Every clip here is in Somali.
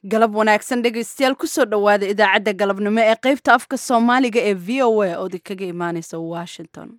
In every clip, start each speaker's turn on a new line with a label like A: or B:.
A: galab wanaagsan dhegaystayaal kusoo dhowaada idaacadda galabnimo ee qaybta afka soomaaliga ee v o a oo idinkaga imaaneysa washington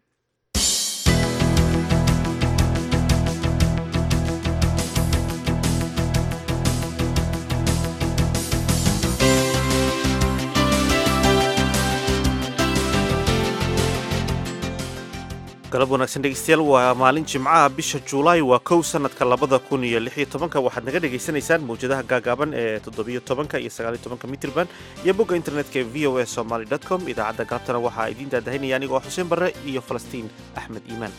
B: galab wanaagsan dhegeystayaal waa maalin jimcaha bisha juulaay waa kow sanadka labada kun iyo lix iyo tobanka waxaad naga dhagaysanaysaan mawjadaha gaagaaban ee toddobiyo tobanka iyo sagaaliyo tobanka mitrban iyo bogga internetka ee v o a somaly dot com idaacadda galabtana waxaa idiin daadahinaya anigoo xuseen barre iyo falastiin axmed iimaan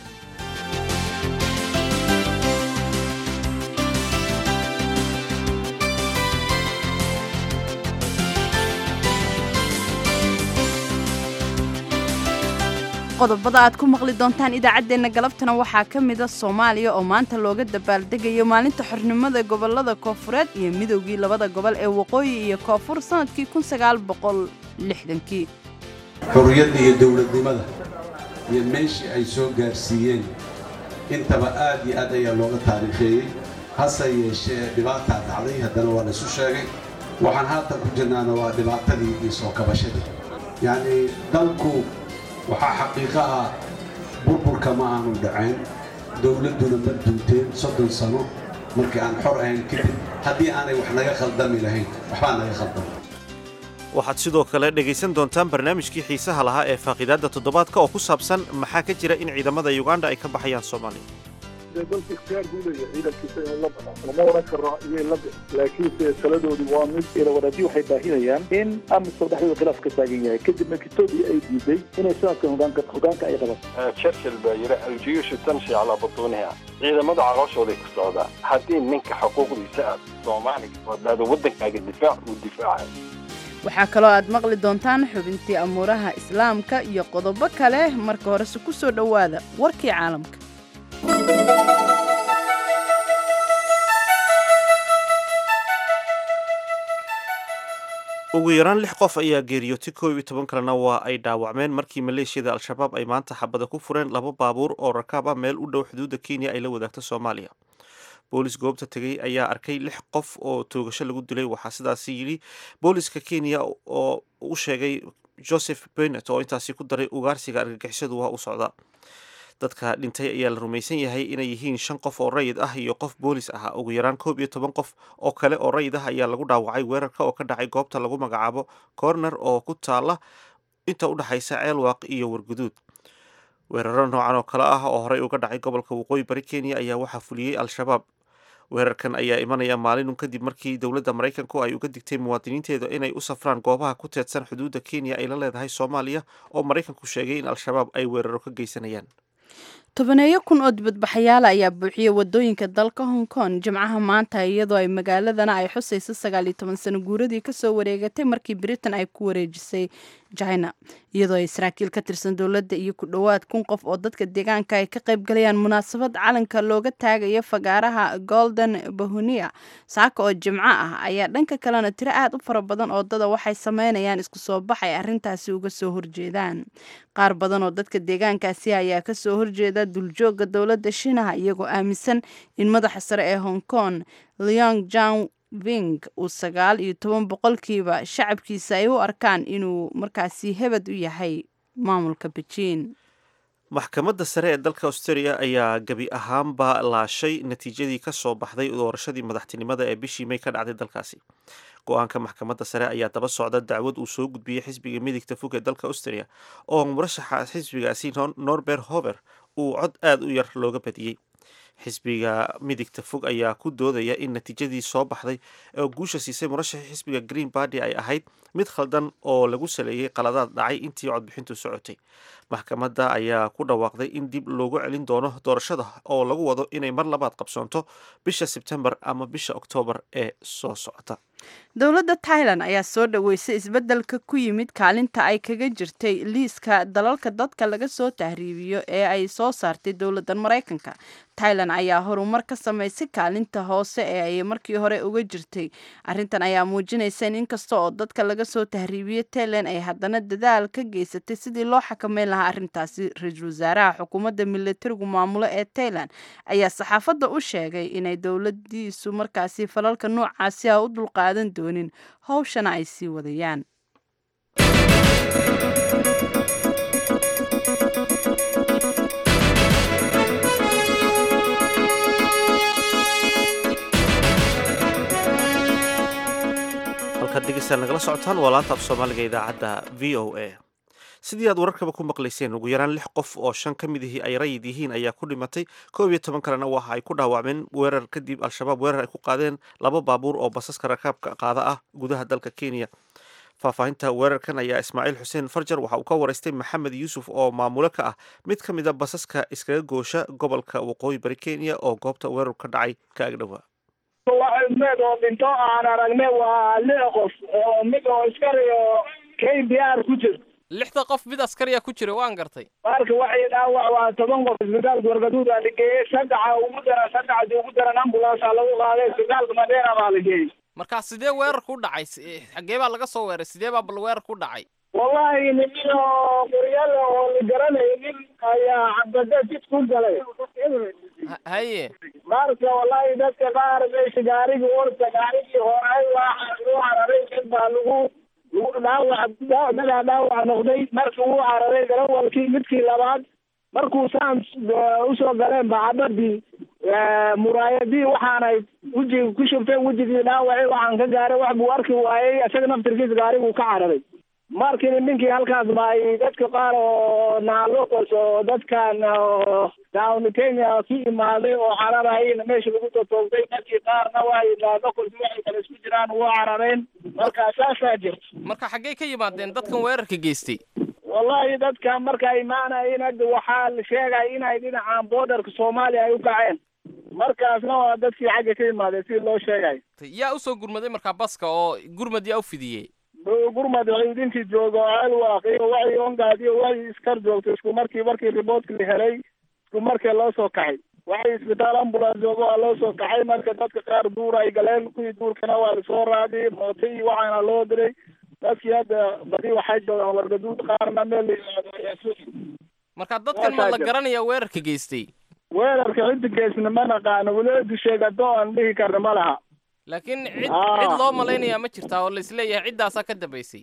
A: qodobada aad ku maqli doontaan idaacaddeenna galabtana waxaa ka mida soomaaliya oo maanta looga dabaaldegayo maalinta xornimada gobolada koofureed iyo midowgii labada gobol ee waqooyi iyo koonfur sannadkii kii
C: xurriyadda iyo dowladnimada iyo meeshii ay soo gaarsiiyeen intaba aad iyo aad ayaa looga taariikheeyey hase yeeshee dhibaataa dhacday haddana waa laysu sheegay waxaan haatan ku jirnaana waa dhibaatadii iyo soo kabashadii yacnii dalku waxaa xaqiiqo ah burburka ma aanu dhacayn dowladduna ma duunteen soddon sano markii aan xor ahayn kadib haddii aanay wax naga khaldami lahayn waxbaa naga khaldama
B: waxaad sidoo kale dhegaysan doontaan barnaamijkii xiisaha lahaa ee faaqiidaadda toddobaadka oo ku saabsan maxaa ka jira in ciidamada yuganda ay ka baxayaan soomaaliya
D: dalka ikhtiyaar buu leeyahay ciidankiisa inuu la baxo lama oran karo iyay la bix laakiinse taladoodii waa mid ilawadadii waxay baahinayaan in amisom dhexdooda khilaaf ka taagan yahay kadibna kitoobii ay diiday inay sanadkan hogaanka hogaanka ay qabato
E: churchill baa yidhi aljiyuushu tamshi calaa butuuniha ciidamada calooshooday ku socdaa haddii ninka xuquuqdiisa aad soomaaliga oo dhahdo waddankaaga difaac uu difaacay
A: waxaa kaloo aad maqli doontaan xubintii amuuraha islaamka iyo qodobo kale marka horese ku soo dhowaada warkii caalamka
B: ugu yaraan lix qof ayaa geeriyootay koob iyo toban kalena waa ay dhaawacmeen markii maleeshiyada al-shabaab ay maanta xabada ku fureen laba baabuur oo rakaab ah meel u dhow xuduudda kenya ay la wadaagto soomaaliya boolis goobta tegey ayaa arkay lix qof oo toogasho lagu dilay waxaa sidaasi yidhi booliska kenya oo u sheegay joseph benet oo intaasi ku daray ugaarsiga argagixisadu waa u socda dadka dhintay ayaa la rumaysan yahay inay yihiin shan qof oo rayid ah iyo qof boolis ah ugu yaraan koob iyo toban qof oo kale oo rayid ah ayaa lagu dhaawacay weerarka oo ka dhacay goobta lagu magacaabo corner oo ku taala inta u dhexaysa ceelwaaq iyo warguduud weeraro noocan oo kale ah oo horey uga dhacay gobolka waqooyi bari kenya ayaa waxaa fuliyey al-shabaab weerarkan ayaa imanaya maalinun kadib markii dowladda maraykanku ay uga digtay muwaadiniinteeda inay u safraan goobaha ku teedsan xuduudda kenya ay la leedahay soomaaliya oo maraykanku sheegay in al-shabaab ay weeraro ka geysanayaan
A: tobaneeyo kun oo dibadbaxayaala ayaa buuxiyey wadooyinka dalka hong kong jimcaha maanta iyadoo ay magaaladana ay xusayso sagaal iyo toban sano guuradii kasoo wareegatay markii britain ay ku wareejisay china iyadoo ay saraakiil ka tirsan dowladda iyo ku dhowaad kun qof oo dadka deegaanka ay ka qayb galayaan munaasabad calanka looga taagayo fagaaraha golden bahunia saaka oo jimco ah ayaa dhanka kalena tiro aad u fara badan oo dada waxay sameynayaan isku soo bax ay arrintaasi uga soo horjeedaan qaar badan oo dadka deegaankaasi ayaa kasoo horjeeda duljooga dowladda shiinaha iyagoo aaminsan in madaxa sare ee hong kong leong jan ving uu sagaal iyo toban boqolkiiba shacabkiisa ay u arkaan inuu markaasi hebed u yahay maamulka bejiin
B: maxkamadda sare ee dalka australia ayaa gebi ahaanba laashay natiijadii ka soo baxday doorashadii madaxtinimada ee bishii may ka dhacday dalkaasi go-aanka maxkamadda sare ayaa daba socda dacwad uu soo gudbiyey xisbiga midigta fog ee dalka austria oo murashaxa xisbigaasi norbert hover uu cod aada u yar looga badiyey xisbiga midigta fog ayaa ku doodaya in natiijadii soo baxday oo guusha siisay murashaxii xisbiga green barty ay ahayd mid khaldan oo lagu saleeyey qaladaad dhacay intii codbixintu socotay maxkamadda ayaa ku dhawaaqday in dib loogu celin doono doorashada oo lagu wado inay mar labaad qabsoonto bisha sebtembar ama bisha oktoobar ee soo socota
A: dowladda tailan ayaa soo dhoweysay isbeddelka ku yimid kaalinta ay kaga jirtay liiska dalalka dadka laga soo tahriibiyo ee ay soo saartay dowladdan maraykanka tailan ayaa horumar ka samaysay kaalinta hoose ee ay markii hore uga jirtay arrintan ayaa muujinaysa in inkasta oo dadka laga soo tahriibiyo tailan ay haddana dadaal ka geysatay sidii loo xakameyn lahaa arrintaasi ra-iisul wasaaraha xukuumadda militarigu maamulo ee tailan ayaa saxaafadda u sheegay inay dowladiisu markaasi falalka noocaasi ah u dulqaad qaadan doonin howshana ay sii wadayaan
B: halkaad dhegeystaad nagala socotaan waa laanta af soomaaliga idaacadda v o a sidii aad wararkaba ku maqlayseen ugu yaraan lix qof oo shan ka mid ihii ay rayid yihiin ayaa ku dhimatay koob iyo toban kalena waxa ay ku dhaawacmeen weerar kadib al-shabaab weerar ay ku qaadeen laba baabuur oo basaska rakaabka qaada ah gudaha dalka kenya faahfaahinta weerarkan ayaa ismaaciil xuseen farjar waxa uu ka waraystay maxamed yuusuf oo maamulo ka ah mid ka mid a basaska iskaga goosha gobolka waqooyi bari kenya oo goobta weerar ka dhacay ka agdhowaa
F: mid oo dhinto aan aragne waa lix qof oo mid oo iskariyo k b r ku jir
G: lixda qof mid askariya ku jira waan gartay
F: marka waxay dhaawac waa toban qof isbitaalka wargaduud aa la geeyey saddexa ugu daran saddexdii ugu daran ambulance lagu qaaday isbitaalka madeera baa la geeyey
G: markaa sidee weerarku u dhacay xagee baa laga soo weeray sidee baa bal weerarku u dhacay
F: wallahi nimin oo qoryale oo la garanaynin ayaa cabdade jid ku galay
G: haye
F: marka wallahi dadka qaar meesha gaarigii orta gaarigii horay waa u cararay mid baa lagu lagu dhaawac dadaa dhaawac noqday markii uu cararay garawalkii midkii labaad markuu saan usoo galeen bacabadii muraayadii waxaanay wejiga ku shubteen wejigii dhaawacii waxaan ka gaaray wax buu arki waayey isaga naftirkiisa gaariguu ka cararay markii ninkii halkaas baay dadka qaar oo naalocos oo dadkan down kenya ku imaaday oo cararayna meesha lagu totoogtay markii qaarna waay naalocos waxay kale isku jiraan waa carareen marka saasaa jirta
G: marka xaggey ka yimaadeen dadkan weerarka geystay
F: wallahi dadkan markaa imaanayin hadda waxaa la sheegaya inay dhinacan borderka soomaaliya ay u kaceen markaasna waa dadkii xagga ka yimaadeen sidii loo sheegayo
G: yaa usoo gurmaday markaa baska oo gurmad yaa u fidiyey
F: gurmad ciidinkii jooga oo alwaaq iyo waxii ongaad iyo waxii iskar joogto isku markii markii riboortka la helay isku markii loo soo kaxay waxii isbitaal ambulance jooga waa loo soo kaxay marka dadka qaar duur ay galeen kuwii duurkana waa lasoo raadiyey mooto iyo waxaana loo diray dadkii hadda badi waxay joogaan wargaduud qaarna meel la yimaado ayaa sugi
G: marka dadkan ma la garanaya weerarka geystay
F: weerarka cidda geysna ma naqaano weliba sheegato aan dhihi karna ma laha
G: laakiin cid cid loo malaynayaa ma jirtaa oo laisleeyahay ciddaasaa ka dambaysay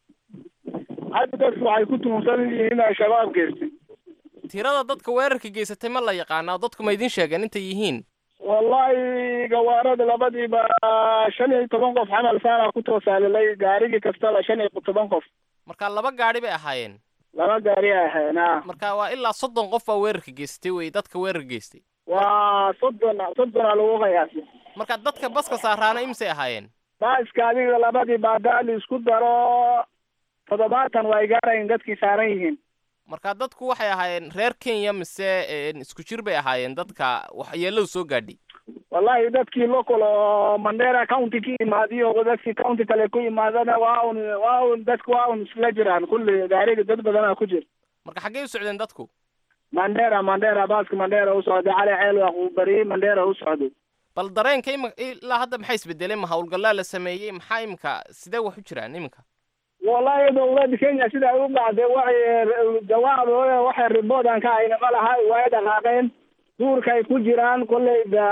F: hadda dadku waxay ku tuhunsan yihiin in al-shabaab geystay
G: tirada dadka weerarka geysatay ma la yaqaanaa dadku ma idin sheegeen intay yihiin
F: wallahi gawaarada labadiiba shan iyo toban qof camal saana ku toosaalilay gaarigii kastaba shan iyo toban qof
G: marka laba gaadhi bay ahaayeen
F: laba gaari ay ahayn a
G: marka waa ilaa soddon qof baa weerarka geystay wey dadka weerarka geystay
F: waa soddon soddona lagu qiyaasay
G: marka dadka baska saaraana imisay ahaayeen
F: baaska adiga labadii baadaali isku daro toddobaatan waa ay gaarayin dadkii saaran yihiin
G: marka dadku waxay ahaayeen reer kenya mise isku jir bay ahaayeen dadka waxyeeladu soo gaadhay
F: wallahi dadkii local oo mandera county ka imaadiyo dadkii county kale ku imaadana waa un waa un dadku waa un isla jiraan kulli gaariga dad badanaa ku jir
G: marka xaggey u socdeen dadku
F: mandera mandera baaska mandera u socday cali ceelwaq uu bariyey mandera u socday
G: bal dareenka ima ilaa hadda maxay isbedelay ma hawlgallaa la sameeyey maxaa imika sidee wax u jiraan iminka
F: wallahi dowladda kenya sida ay u dhacday waxay jawaab waxay riboodan ka hayna ma laha way dhaqaaqeen duurka ay ku jiraan kolleyba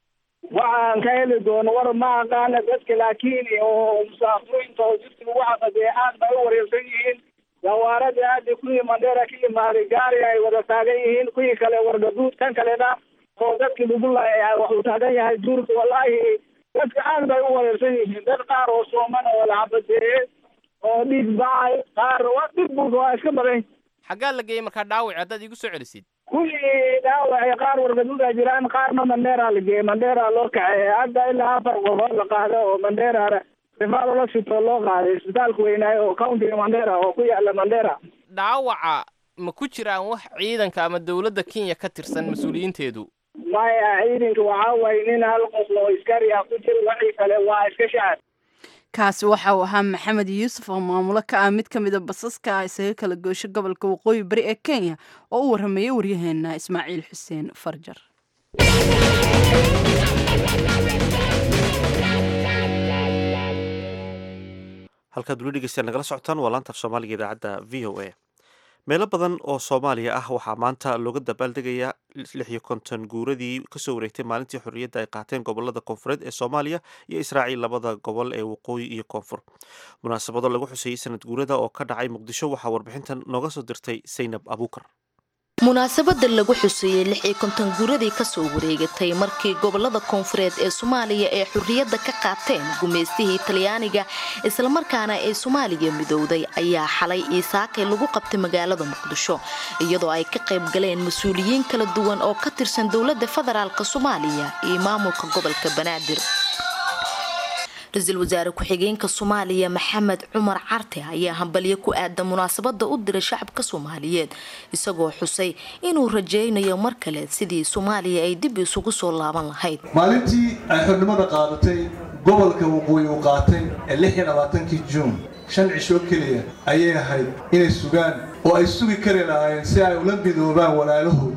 F: waxaan ka heli doono war ma aqaana dadka laakiin oo musaafuriinta oo jidka lagu caqadee aad bay u wareersan yihiin gawaaradii aada kuwii mandheera ka imaaday gaari ay wada taagan yihiin kuwii kale wargaduud kan kalena oo dadkii lagu laayay waxuu taagan yahay duurka wallahi dadka aad bay u wareersan yihiin dad qaar oo sooman oo la cabadeeye oo dhiig bacay qaar waa dhib bulka waa iska badan
G: xaggaa la geeyey markaa dhaawac haddaad iigu soo celisid
F: kuwii dhaawacay qaar wargaduuda jiraan qaarna mandheera la geeyey mandheera loo kaxeeyey hadda ilaa afar qofood la qaado oo mandheera rifaal la sito loo qaaday isbitaalka weynaayo oo countiga mandheera oo ku yaala mandheera
G: dhaawaca ma ku jiraan wax ciidanka ama dowladda kenya ka tirsan mas-uuliyiinteedu
F: maya ciidanka waxaa waye nin hal qof oo iskari ah ku jira waxii kale waa iska shacab
A: kaasi waxa uu ahaa maxamed yuusuf oo maamulo ka ah mid ka mida basaska isaga kala goosho gobolka waqooyi bari ee kenya oo u warrameeyey waryaheena ismaaciil xuseen farjar
B: halkaad weli dhegeystayaal nagala socotaan waa laanta af soomaaliga idaacadda v o a meelo badan oo soomaaliya ah waxaa maanta looga dabaaldegayaa lix iyo konton guuradii kasoo wareegtay maalintii xorriyadda ay qaateen gobolada koonfureed ee soomaaliya iyo israaciil labada gobol ee waqooyi iyo koonfur munaasabado lagu xuseeyey sanad guurada oo ka dhacay muqdisho waxaa warbixintan nooga soo dirtay saynab abuukar
H: munaasabada lagu xuseeyey lix iyo konton guuradii kasoo wareegatay markii gobolada koonfureed ee soomaaliya ee xurriyadda ka qaateen gumaystihii talyaaniga islamarkaana ee soomaaliya midowday ayaa xalay iisaakay lagu qabtay magaalada muqdisho iyadoo ay ka qayb galeen mas-uuliyiin kala duwan oo ka tirsan dowladda federaalk soomaaliya iyo maamulka gobolka banaadir ra-iisul wasaare ku-xigeenka soomaaliya maxamed cumar carte ayaa hambalyo ku aadan munaasabada u diray shacabka soomaaliyeed isagoo xusay inuu rajaynayo mar kale sidii soomaaliya ay dib isugu soo laaban lahayd
I: maalintii ay xornimada qaadatay gobolka waqooyi uu qaatay ee lix iyo labaatankii juun shan cishoo keliya ayay ahayd inay sugaan oo ay sugi kari lahaayeen si ay ula midoobaan walaalahood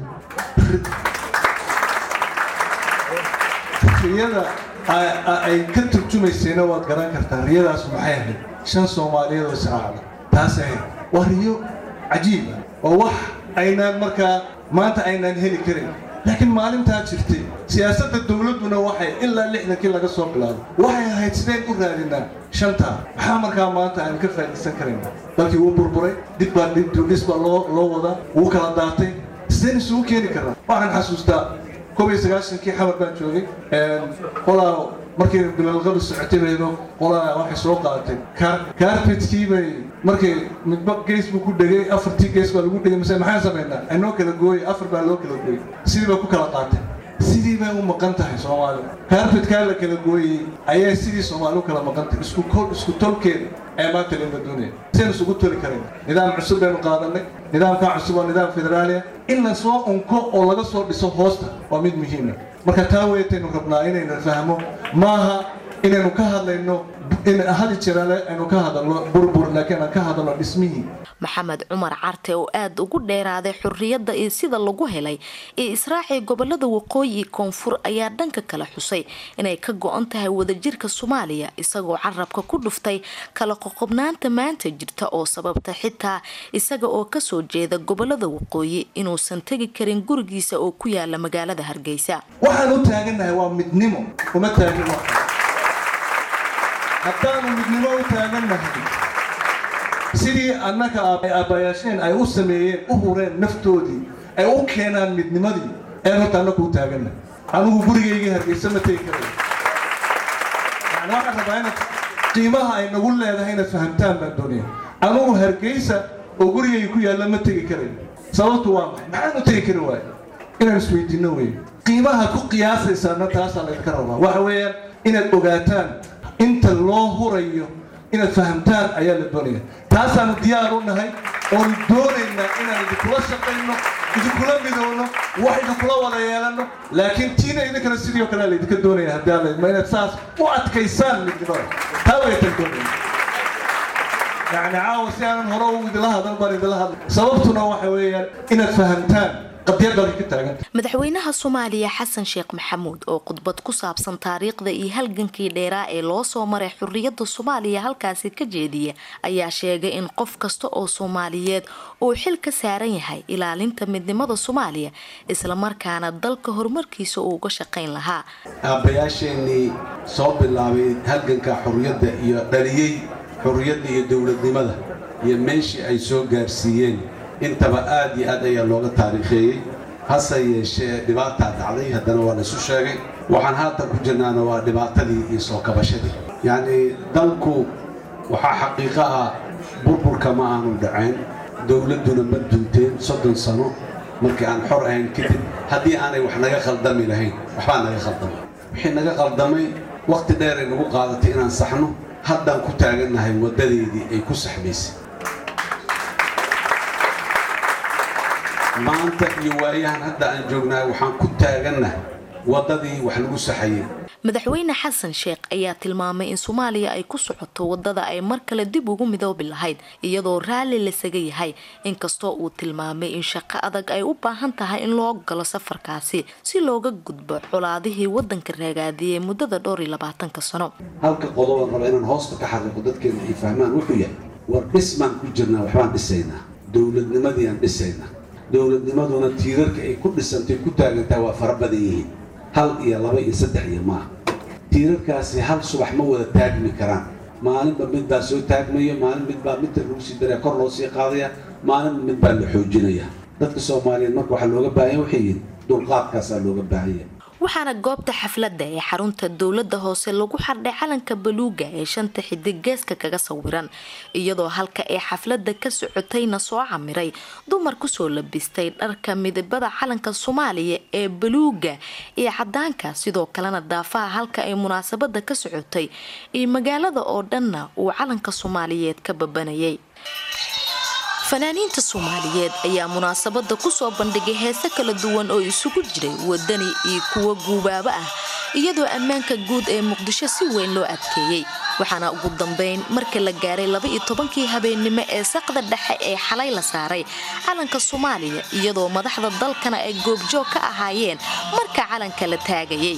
I: riyada ay ka turjumaysayna waad garan kartaa riyadaas maxay ahayd shan soomaaliyeed oo israacda taas ahayd waa riyo cajiiba oo wax aynaan markaa maanta aynaan heli karin laakiin maalintaa jirtay siyaasadda dowladduna waxay ilaa lixdankii laga soo bilaabo waxay ahayd sideen u raadinaa shantaa maxaa markaa maanta aynu ka faa'iidaysan karayna dalkii wuu burburay dib baa dhis baa loo loo wadaa wuu kala daatay sideen isugu keeni karnaa waxaan xasuustaa koob iyo sagaashankii xamar baan joogay qolaa markay bilalqadu socotay baydo qolaa waxay soo qaadatay carpetkii bay markay midba gees buu ku dhegay afartii gees baa lagu dhegay mise maxaan samaynaa aynoo kala gooyay afar baa loo kala gooyay sidii bay ku kala qaatay sidii bay u maqan tahay soomaali carpetkaa la kala gooyey ayay sidii soomaali u kala maqan tahay isku kol isku tolkeeda ee maanta lama doonaya sidaynu isugu toli karayna nidaam cusub baynu qaadanay nidaamkaa cusub oo nidaam federaaliya in la soo unko oo laga soo dhiso hoosta waa mid muhiima marka taa weetaynu rabnaa inaynu fahmo maaha inaynu ka hadlayno in hadi jirale aynu ka hadalno burbur laakiin aan ka hadalno dhismihii
H: maxamed cumar carte oo aada ugu dheeraaday xurriyadda iyo sida lagu helay ee israaci gobolada waqooyi koonfur ayaa dhanka kale xusay inay ka go-an tahay wadajirka soomaaliya isagoo carabka ku dhuftay kala qoqobnaanta maanta jirta oo sababta xitaa isaga oo kasoo jeeda gobolada waqooyi inuusan tegi karin gurigiisa oo ku yaala magaalada hargeysa
I: waxaan u taagannahay waa midnimo uma taagin haddaanu midnimo u taagannahay sidii annaka aabbayaasheen ay u sameeyeen u hureen naftoodii ay u keenaan midnimadii ee horta annaku u taagannahay anigu gurigaygii hargeysa ma tegi karay yani waxaan rabaa inaad qiimaha ay nagu leedahay inaad fahamtaan baan doonaya anigu hargeysa oo gurigayga ku yaalla ma tegi karay sababtu waa maxay maxaan u tegi kari waayo inaan isweydiinno weeye qiimaha ku qiyaasaysaana taasaa laydinka rabaa waxa weeyaan inaad ogaataan inta loo hurayo inaad fahamtaan ayaa la doonaya taasaanu diyaar u nahay oonu doonaynaa inaan idinkula shaqayno idinkula midowno wax idinkula wada yeelanno laakiin tiina idinkana sidii oo kale laydinka doonaya haddii alla idmo inaad saas u adkaysaan midnimada taa waytan doonaya yacni caawa si aanan hore u idila hadal baan idila hadla sababtuna waxa weeyaan inaad fahamtaan
H: madaxweynaha soomaaliya xasan sheekh maxamuud oo khudbad ku saabsan taariikhda iyo halgankii dheeraa ee loo soo maray xurriyadda soomaaliya halkaasi ka jeediya ayaa sheegay in qof kasta oo soomaaliyeed uu xil ka saaran yahay ilaalinta midnimada soomaaliya islamarkaana dalka horumarkiisa uu uga shaqayn lahaa
C: aabbayaasheenii soo bilaabay halganka xurriyadda iyo dhaliyey xurriyadda iyo dowladnimada iyo meeshii ay soo gaarsiiyeen intaba aad iyo aad ayaa looga taariikheeyey hase yeeshee dhibaataa dhacday haddana waa laysu sheegay waxaan haatan ku jirnaana waa dhibaatadii iyo soo kabashadii yacnii dalku waxaa xaqiiqo ah burburka ma aanu dhacayn dowladduna ma dunteen soddon sano markii aan xor ahayn kadib haddii aanay wax naga khaldami lahayn waxbaa naga khaldamay wixii naga khaldamay wakhti dheeray nagu qaadatay inaan saxno haddaan ku taagannahay waddadeedii ay ku saxmaysay maanta iyo waayahan hadda aan joognahay waxaan ku taagannahay waddadii wax lagu saxayay
H: madaxweyne xasan sheekh ayaa tilmaamay in soomaaliya ay ku socoto wadada ay mar kale dib ugu midoobi lahayd iyadoo raalli lasaga yahay inkastoo uu tilmaamay in shaqo adag ay u baahan tahay in loo galo safarkaasi si looga gudbo colaadihii wadanka raagaadiyey muddada dhowr iyo labaatanka sano
C: halka qodoban raba inaan hoosta ka xariiqo dadkeena ay fahmaan wuxuu yahay war dhis baan ku jirnaa waxbaan dhisaynaa dowladnimadii aan dhisayna dowladnimaduna tiirarka ay ku dhisantay ku taagantaha waa fara badan yihiin hal iyo laba iyo saddex iyo maaha tiirarkaasi hal subax ma wada taagmi karaan maalinba mid baa soo taagmaya maalin mid baa midta lagu sii daraya kor loo sii qaadaya maalinba mid baa la xoojinaya dadka soomaaliyeed marka waxaa looga baahan waxay yihin dulqaadkaasaa looga baahanya
H: waxaana goobta xafladda ee xarunta dowladda hoose lagu xardhay calanka baluuga ee shanta xidig geeska kaga sawiran iyadoo halka ee xafladda ka socotayna soo camiray dumar kusoo labistay dharka midabada calanka soomaaliya ee baluuga iyo cadaanka sidoo kalena daafaha halka ay munaasabada ka socotay iyo magaalada oo dhanna uu calanka soomaaliyeed ka babanayay fanaaniinta soomaaliyeed ayaa munaasabada kusoo bandhigay heese kala duwan oo isugu jiray wadani iyo kuwo guubaaba ah iyadoo ammaanka guud ee muqdisho si weyn loo adkeeyey waxaana ugu dambeyn markii la gaaray laba-iyo tobankii habeennimo ee saqda dhexe ee xalay la saaray calanka soomaaliya iyadoo madaxda dalkana ay goobjoog ka ahaayeen marka calanka la taagayay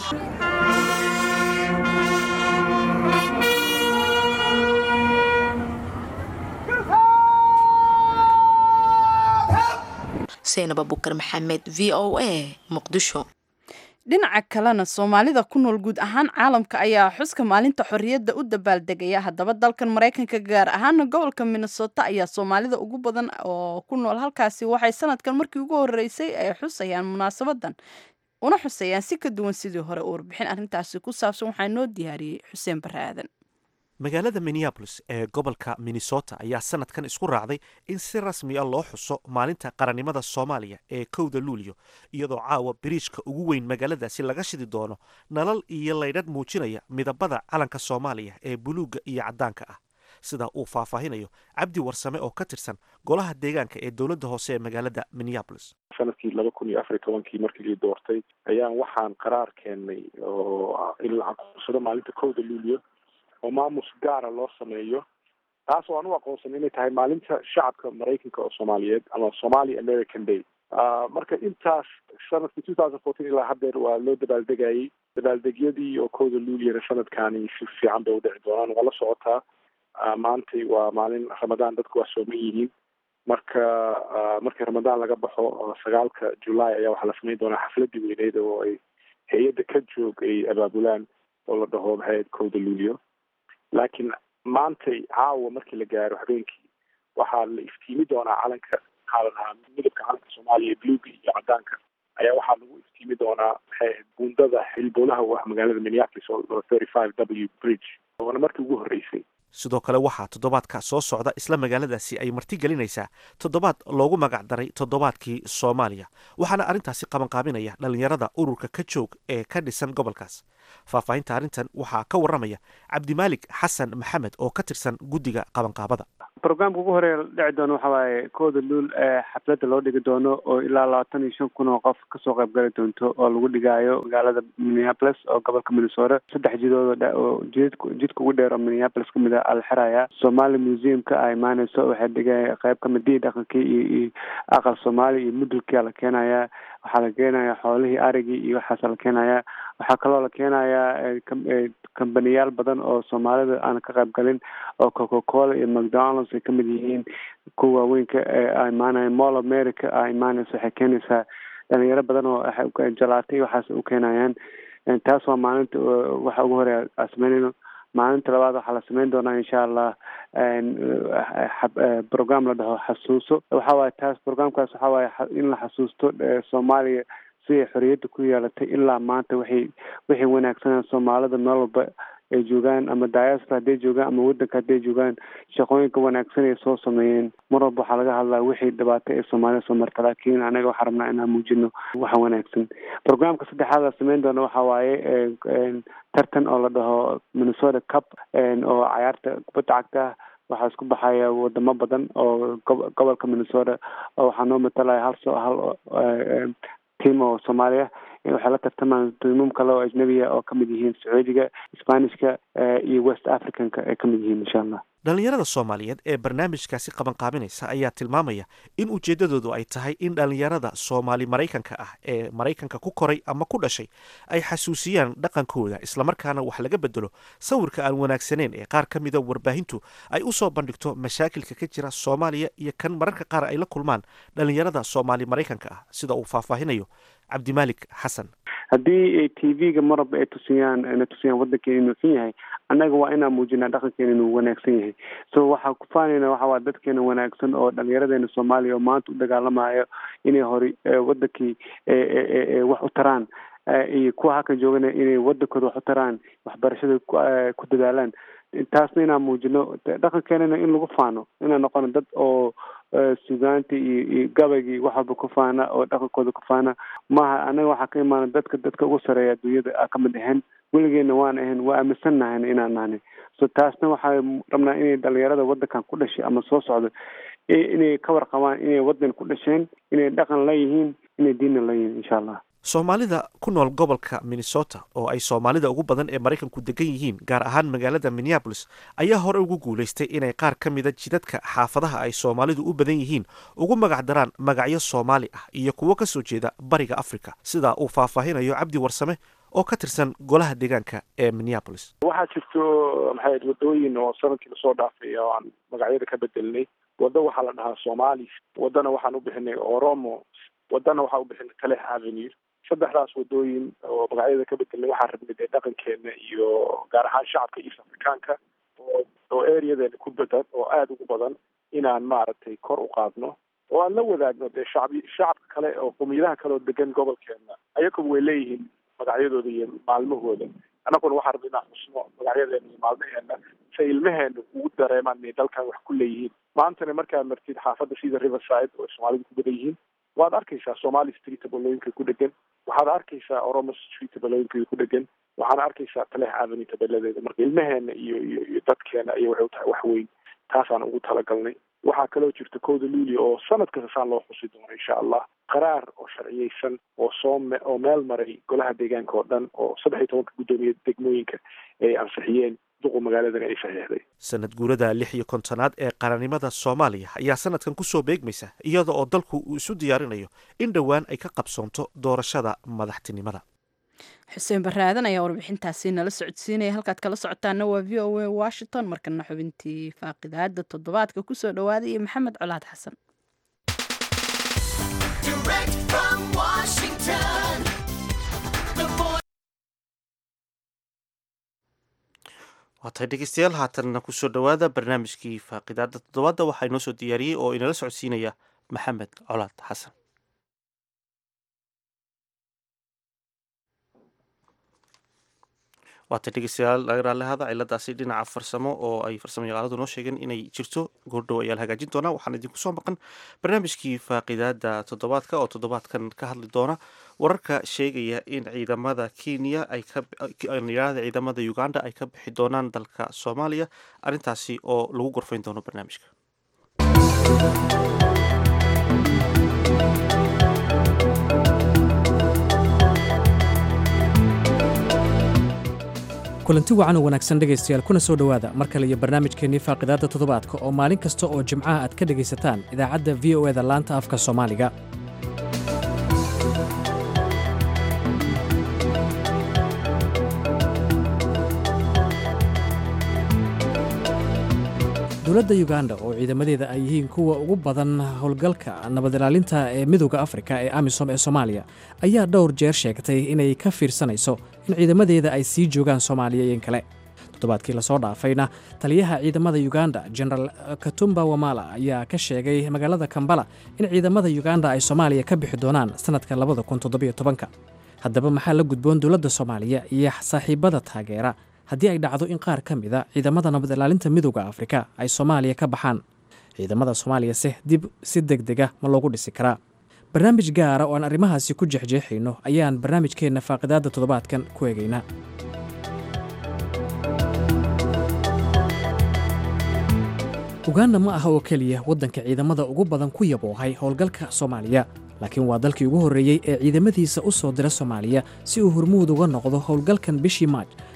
H: seinab abukar maxamed v o a muqdisho
A: dhinaca kalena soomaalida ku nool guud ahaan caalamka ayaa xuska maalinta xorriyadda u dabaaldegaya haddaba dalkan maraykanka gaar ahaana gobolka minnesota ayaa soomaalida ugu badan oo ku nool halkaasi waxay sanadkan markii ugu horeysay ay xusayaan munaasabadan una xusayaan si ka duwan sidii hore warbixin arrintaasi ku saabsan waxaa noo diyaariyey xuseen bare aadan
B: magaalada minneabolis ee gobolka minnesota ayaa sanadkan isku raacday in si rasmi a loo xuso maalinta qarannimada soomaaliya ee kowda luulyo iyadoo caawa biriijka ugu weyn magaaladaasi laga shidi doono nalal iyo laydhadh muujinaya midabada calanka soomaaliya ee buluugga iyo caddaanka ah sida uu faahfaahinayo cabdi warsame oo ka tirsan golaha deegaanka ee dowladda hoose ee magaalada minneabolis
J: sanadkii laba kun iyo afar iyo tobankii markii lii doortay ayaan waxaan qaraar keennay oo in la aqoonsado maalinta kowda luulyo oo maamus gaara loo sameeyo taas oo aan u aqoonsanay inay tahay maalinta shacabka maraykanka oo soomaaliyeed ama somali american day marka intaas sanadkii two thousand fourteen ilaa haddeer waa loo dabaaldegayay dabaaldegyadii oo kowda luuliyana sanadkaani si fiican bay udhici doonaan waa la socotaa maantay waa maalin ramadaan dadku waa sooman yihiin marka markii ramadaan laga baxo sagaalka julaay ayaa waxaa la samayn doonaa xafladii weyneyd oo ay hay-adda ka joog ay abaabulaan oo la dhaho maxayd kowda luulio laakiin maantay caawa markii la gaaro habeenkii waxaa la iftiimi doonaa calanka maxaa la dhahaa midabka calanka soomaaliya bluga iyo cadaanka ayaa waxaa lagu iftiimi doonaa maxay ahayd buundada xilboolaha u ah magaalada minneapolis oo thirty five w bridge waana markii ugu horreysay
B: sidoo kale waxaa toddobaadka soo socda isla magaaladaasi ay marti gelinaysaa toddobaad loogu magac daray toddobaadkii soomaaliya waxaana arrintaasi qabanqaabinaya dhallinyarada ururka ka joog ee ka dhisan gobolkaas faahfaahinta arrintan waxaa ka warramaya cabdimaalik xasan maxamed oo ka tirsan guddiga qabanqaabada
K: brograamka ugu horeeya dhici doono waxa waaye kooda luul ee xafladda loo dhigi doono oo ilaa labaatan iyo shan kun oo qof kasoo qayb gali doonto oo lagu dhigaayo magaalada minneapolis oo gobolka minnesota saddex jidood oo jidk jidka ugu dheer oo minneapolis kamid a ala xiraya somali museumka a imaaneyso waxay dhigaya qayb kamid dii dhaqankii iyo iyo aqal soomaali iyo mudulkia la keenaya waxaa la keenaya xoolihii arigii iyo waxaasa la keenaya waxaa kaloo la keenayaa kambaniyaal badan oo soomaalida aan ka qayb galin oo coca cola iyo mcdonalds ay kamid yihiin kuwa waaweynka a imaanaya mall america a imaaneysa waxay keenaysaa dhalinyaro badan oo jalaatay waxaas u keenayaan taas waa maalinta waxa ugu horeya a sameynayno maalinta labaad waxaa la sameyn doonaa insha allah program la dhaho xasuuso waxa waaye taas programkaas waxa waaye in la xasuusto soomaaliya siday xorriyadda ku yeelatay ilaa maanta waxay waxay wanaagsanaan soomaalida meel walba ay joogaan ama diaspora hadday joogaan ama waddanka hadday joogaan shaqooyinka wanaagsan ay soo sameeyeen mar walba waxaa laga hadlaa wixii dhibaato ee soomaalida soo marta laakiin anaga waxaa rabnaa inaan muujino waxa wanaagsan programka saddexaad la sameyn doona waxa waaye tartan oo la dhaho minnesota cup oo cayaarta kubadda cagta waxaa isku baxaya wadamo badan oo gobolka minnesota oo waxaa noo matalaya hal so hal team oo soomaaliya waxay la tartamaan tiimam kale oo ajnabiya oo kamid yihiin sacuudiga spanishka iyo west africanka ay kamid yihiin insha allah
B: dhallinyarada soomaaliyeed ee barnaamijkaasi qabanqaabinaysa ayaa tilmaamaya in ujeeddadoodu ay tahay in dhallinyarada soomaali maraykanka ah ee maraykanka ku koray ama ku dhashay ay xasuusiyaan dhaqankooda islamarkaana wax laga bedelo sawirka aan wanaagsaneyn ee qaar ka mida warbaahintu ay u soo bandhigto mashaakilka ka jira soomaaliya iyo kan mararka qaar ay la kulmaan dhallinyarada soomaali maraykanka ah sida uu faahfaahinayo cabdimaalik xasan
K: haddii t v-ga maraba ay tusiyaan na tusiyaan waddankeena inuu xun yahay annaga waa inaan muujinaa dhaqankeena inuu wanaagsan yahay so waxaa ku faanayna waxa waa dadkeena wanaagsan oo dhalinyaradeena soomaaliya oo maanta u dagaalamayo inay hore waddankii wax u taraan iyo kuwa halkan joogana inay waddankooda wax u taraan waxbarashada ku dadaalaan taasna inaan muujino dhaqankeenana in lagu faano inaan noqono dad oo sugaanti iyo iyo gabaygii wax walba ku faana oo dhaqankooda ku faana maaha anaga waxaa ka imaana dadka dadka ugu sareeya adduunyada a kamid ahayn weligeena waan ahayn waa aaminsan nahayna inaan nahnay so taasna waxaa rabnaa inay dhalinyarada waddankan ku dhashay ama soo socdo inay ka warqabaan inay waddan ku dhasheen inay dhaqan la yihiin inay diinna la yihiin insha allah
B: soomaalida ku nool gobolka minnesota oo ay soomaalida ugu badan ee maraykanku degan yihiin gaar ahaan magaalada minneabolis ayaa hore ugu guulaystay inay qaar ka mida jidadka xaafadaha ay soomaalidu u badan yihiin ugu magac daraan magacyo soomaali ah iyo kuwo ka soo jeeda bariga africa sidaa uu faahfaahinayo cabdi warsame oo ka tirsan golaha deegaanka ee minneabolis
J: waxaa jirto maxay ahayd waddooyin oo sanadkii lasoo dhaafay oo aan magacyada ka bedelnay waddo waxaa la dhahaa somali waddana waxaan u bixinay oromo waddana waxaa u bixinay talex avenue saddexdaas waddooyin oo magacyada ka bedelnay waxaan rabnay dee dhaqankeena iyo gaar ahaan shacabka east africaanka oo oo areadeena ku badan oo aada ugu badan inaan maaragtay kor u qaadno oo aan la wadaagno dee shacbi shacabka kale oo qomiyadaha kale oo degan gobolkeena ayakuba way leeyihiin magacyadooda iyo maalmahooda annaguna waxaan rabnay inaan xusno magacyadeena iyo maalmaheena say ilmaheena ugu dareemaan inay dalkan wax ku leeyihiin maantana markaad martid xaafadda sida riverside oo soomaalidu ku badan yihiin waad arkaysaa somali street tabalooyinka ku dhegan waxaad arkaysaa oromo street tabalooyinka ku dhegan waxaana arkaysaa talex avenue tabeladeeda marka ilmaheena iyo iyo iyo dadkeena ayay waxay u tahay wax weyn taasaan ugu talagalnay waxaa kaloo jirta kowda luulia oo sanad kasta saan loo xusi doono insha allah qaraar oo sharciyeysan oo soo me oo meel maray golaha deegaanka oo dhan oo saddex iyo tobanka guddoomiye degmooyinka ay ansixiyeen duqu magaaladan ay saxiixday
B: sanad guurada lix iyo kontonaad ee qaranimada soomaaliya ayaa sanadkan ku soo beegmaysa iyada oo dalku uu isu diyaarinayo in dhowaan ay ka qabsoonto doorashada madaxtinimada
A: xuseen baraadan ayaa warbixintaasi nala socodsiinaya halkaad kala socotaana waa v o a washington markana xubintii faaqidaada toddobaadka kusoo dhawaaday iyo maxamed colaad xasan
B: waatahay dhegeystayaal haatanna kusoo dhowaada barnaamijkii faaqidaada toddobaadda waxaa inoo soo diyaariyey oo inala socodsiinaya maxamed colaad xasan waatay dhegeystayaal laga raallihada ciladaasi dhinaca farsamo oo ay farsamo yaqaanadu noo sheegeen inay jirto goordhow ayaa la hagaajin doonaa waxaan idinku soo maqan barnaamijkii faaqidaada toddobaadka oo toddobaadkan ka hadli doona wararka sheegaya in ciidamada kenya ay kayirahda ciidamada uganda ay ka bixi doonaan dalka soomaaliya arrintaasi oo lagu gorfayn doono barnaamijka
L: kulanti wacan oo wanaagsan dhegaystayaal kuna soo dhowaada mar kale iyo barnaamijkeennii faaqidaadda toddobaadka oo maalin kasta oo jimcaha aad ka dhegaysataan idaacadda v o eda laanta afka soomaaliga dowladda yuganda oo ciidamadeeda ay yihiin kuwa ugu badan howlgalka nabad ilaalinta ee midooda afrika ee amisom ee soomaaliya ayaa dhowr jeer sheegtay inay ka fiirsanayso in ciidamadeeda ay sii joogaan soomaaliya iyo in kale toddobaadkii lasoo dhaafayna taliyaha ciidamada yuganda genaraal katumba wamala ayaa ka sheegay magaalada kambala in ciidamada yuganda ay soomaaliya ka bixi doonaan sannadka labada kun toddobiyo tobanka haddaba maxaa la gudboon dowladda soomaaliya iyo saaxiibada taageera haddii ay dhacdo in qaar ka mida ciidamada nabad ilaalinta midooda afrika ay soomaaliya ka baxaan ciidamada soomaaliyase dib si deg dega ma loogu dhisi karaa barnaamij gaara oo aan arrimahaasi ku jexjeexayno ayaan barnaamijkeenna faaqidaadda toddobaadkan ku eegaynaa uganda ma aha oo keliya waddanka ciidamada ugu badan ku yaboohay howlgalka soomaaliya laakiin waa dalkii ugu horreeyey ee ciidamadiisa u soo dira soomaaliya si uu hormuud uga noqdo howlgalkan bishii maaj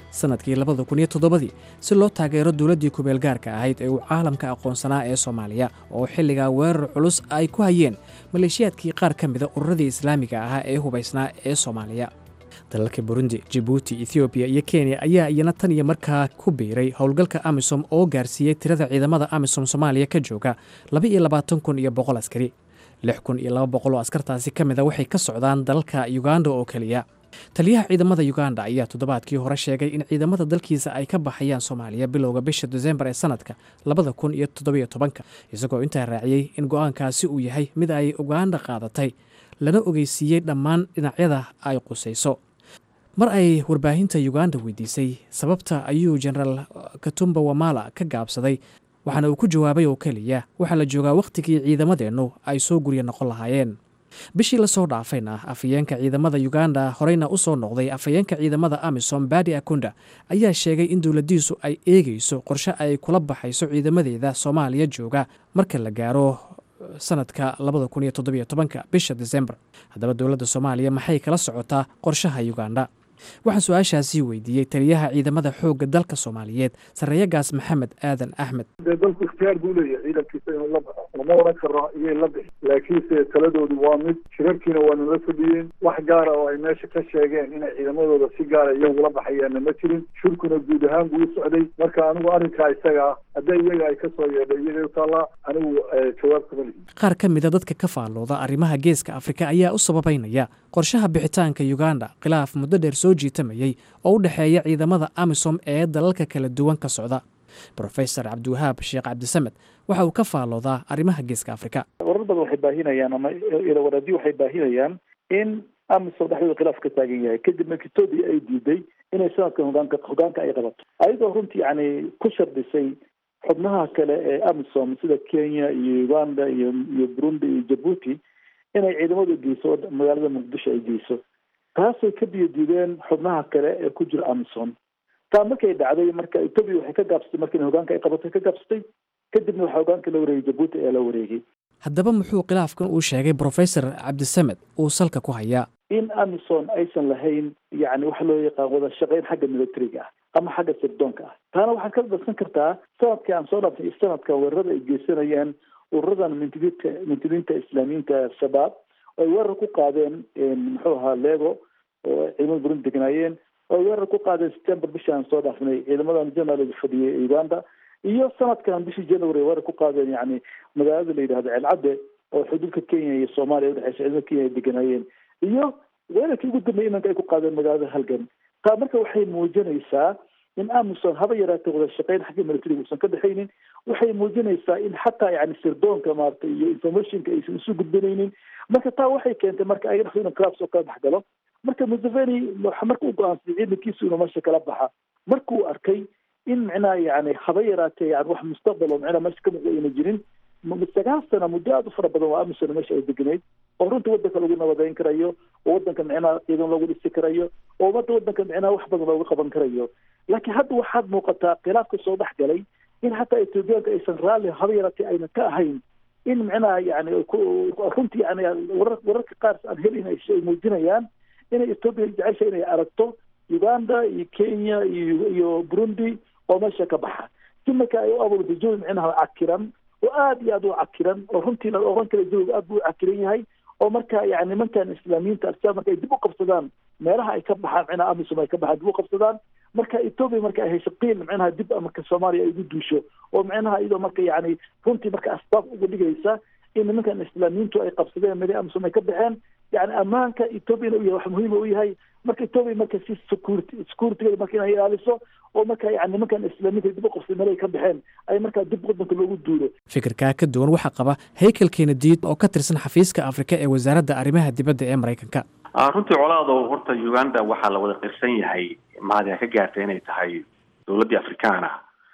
L: sannadkii labada kun iyo toddobadii si loo taageero dowladdii kubeelgaarka ahayd ee uu caalamka aqoonsanaa ee soomaaliya oo xilligaa weerar culus ay ku hayeen maleeshiyaadkii qaar ka mida ururadii islaamiga ahaa ee hubaysnaa ee soomaaliya dalalka burundi jibuuti ethoobiya iyo kenya ayaa iyana tan iyo markaa ku biiray howlgalka amisom oo gaarsiiyey tirada ciidamada amisom soomaaliya ka jooga laba iyo labaatan kun iyo boqol askari lix kun iyo laba boqol oo askartaasi ka mida waxay ka socdaan dalka uganda oo keliya taliyaha ciidamada uganda ayaa toddobaadkii hore sheegay in ciidamada dalkiisa ay ka baxayaan soomaaliya bilowga bisha desembar ee sanadka labada kun iyo toddobiyo tobanka isagoo intaa raaciyey in go-aankaasi uu yahay mid ay uganda qaadatay lana ogeysiiyey dhammaan dhinacyada ay qusayso mar ay warbaahinta uganda weydiisay sababta ayuu jenaraal katumba wamala ka gaabsaday waxaana uu ku jawaabay oo keliya waxaa la joogaa wakhtigii ciidamadeennu ay soo gurya noqon lahaayeen bishii lasoo dhaafayna afhayeenka ciidamada uganda horeyna u soo noqday afhayeenka ciidamada amisom badi akunda ayaa sheegay in dowladdiisu ay eegayso qorshe ay kula baxayso ciidamadeeda soomaaliya jooga marka la gaaro sanadka labada kun iyo toddobiyo tobanka bisha desembar haddaba dowladda soomaaliya maxay kala socotaa qorshaha uganda waxaan su-aashaasii weydiiyey taliyaha ciidamada xoogga dalka soomaaliyeed sarreeyagaas maxamed aadan axmed
D: dee dalku ikhtiyaar buu leeyahay ciidankiisa inuu la baxo lama oran karo iyay la bixi laakiinse taladoodu waa mid shirarkiina waa nala fadhiyeen wax gaara oo ay meesha ka sheegeen inay ciidamadooda si gaara iyagula baxayaanna ma jirin shirkuna guud ahaan buu u socday marka anigu arrinkaa isaga ah haddii iyaga ay ka soo yeedhay iyagay u taallaa anigu jawaab kama lihi
L: qaar ka mida dadka ka faallooda arrimaha geeska afrika ayaa u sababaynaya qorshaha bixitaanka uganda khilaaf muddo dheer soo jiitamayey oo u dhexeeya ciidamada amisom ee dalalka kala duwan ka socda brofesor cabdiwahaab sheekh cabdisamed waxa uu ka faalloodaa arrimaha geeska afrika
D: warar badan waxay baahinayaan ama ilawaradii waxay baahinayaan in amisom dhexdooda khilaaf ka taagan yahay kadib makitodii ay diiday inay sanadkan hogaanka hogaanka ay qabato ayadoo runtii yani ku shardisay xubnaha kale ee amisom sida kenya iyo uganda iyo iyo burundi iyo jabuuti inay ciidamadu geyso magaalada muqdisho ay geyso taasay ka biyo diideen xubnaha kale ee ku jira amison taa markay dhacday marka etoobiya waxay ka gaabsatay markii hogaanka ay qabatay ka gaabsatay kadibna waxaa hogaanka la wareegay jabuuti ayaa la wareegay
L: haddaba muxuu khilaafkan uu sheegay brofesor cabdisamed uu salka ku hayaa
D: in amison aysan lahayn yani waxa loo yaqaan wada shaqeyn xagga militariga ah ama xagga sirdoonka ah taana waxaad ka darsan kartaa sanadkii aan soo dhaafnay iyo sanadkan weerarada ay geysanayaan ururadan mintidiinta mintidiinta islaamiyiinta al-shabaab oo ay weerar ku qaadeen muxuu ahaa lego oo ciidamada burundi degnaayeen oo ay weerar ku qaadeen september bishii aan soo dhaafnay ciidamadan general fadhiyay uganda iyo sanadkan bishii january weerar ku qaadeen yani magaalada la yidhahdo ceelcadde oo xuduudka kenya iyo soomaaliya udhexeysa ciidamada kenya ay deganaayeen iyo weerarkii ugu dambeeyay imanka ay ku qaadeen magaalada halgan taa marka waxay muujinaysaa in amison haba yaraatee wada shaqeyn xagga militariga uusan ka dhexaynin waxay muujinaysaa in xataa yani sirdoonka maaragtay iyo informationka aysan isu gudbinaynin marka taa waxay keentay marka ayaga dhexdooda collapse oo kala dhexgalo marka museveni marka uu go-aansay ciidankiisu inuu meesha kala baxa markuu arkay in micnaha yani haba yaraatee yani wax mustaqbal oo micnaha meesha ka muuqda ayna jirin sagaal sana muddo aada u fara badan waa amison meesha ay deganayd oo runta wadanka lagu nabadeyn karayo oo wadanka micnaha ciidan loogu dhisi karayo oo umada wadanka micnaha wax badan looga qaban karayo laakiin hadda waxaad muuqataa khilaafka soo dhex galay in hataa etoobiyaanka aysan raalli haba yaraatee ayna ka ahayn in micnaha yani runtii yani warar wararka qaar aan helin ay muujinayaan inay etoobiya jecesha inay aragto uganda iyo kenya iyo iyo burundi oo meesha ka baxa si marka ay u abuurto jawi micnaha cakiran oo aada iyo aada u cakiran oo runtii la oran kara jawiga aad buu u cakiran yahay oo marka yani nimankan islaamiyiinta al-shabaab marka ay dib u qabsadaan meelaha ay ka baxaan micnaha amisom ay ka baxaan dib u qabsadaan marka etoobiya marka ay hesho qiil micnaha dib marka soomaaliya ay ugu duusho oo micnaha iyadoo marka yani runtii marka asbaab uga dhigaysa in nimankan islaamiyiintu ay qabsadeen meel amisom ay ka baxeen yani ammaanka ethoobiana u yahay wax muhiima u yahay marka etoobiya marka si security securitygeeda marka inay ilaaliso oo marka yani nimankan islaamiyiinta dib u qabsaday meel ay ka baxeen ay markaa dib wadanka loogu duulo
L: fikirkaa ka duwan waxaa qaba haykel kenediid oo ka tirsan xafiiska afrika ee wasaaradda arrimaha dibadda ee maraykanka
M: runtii colaado horta uganda waxaa la wada qirsan yahay mahad ka gaartay inay tahay dowladdii afrikaana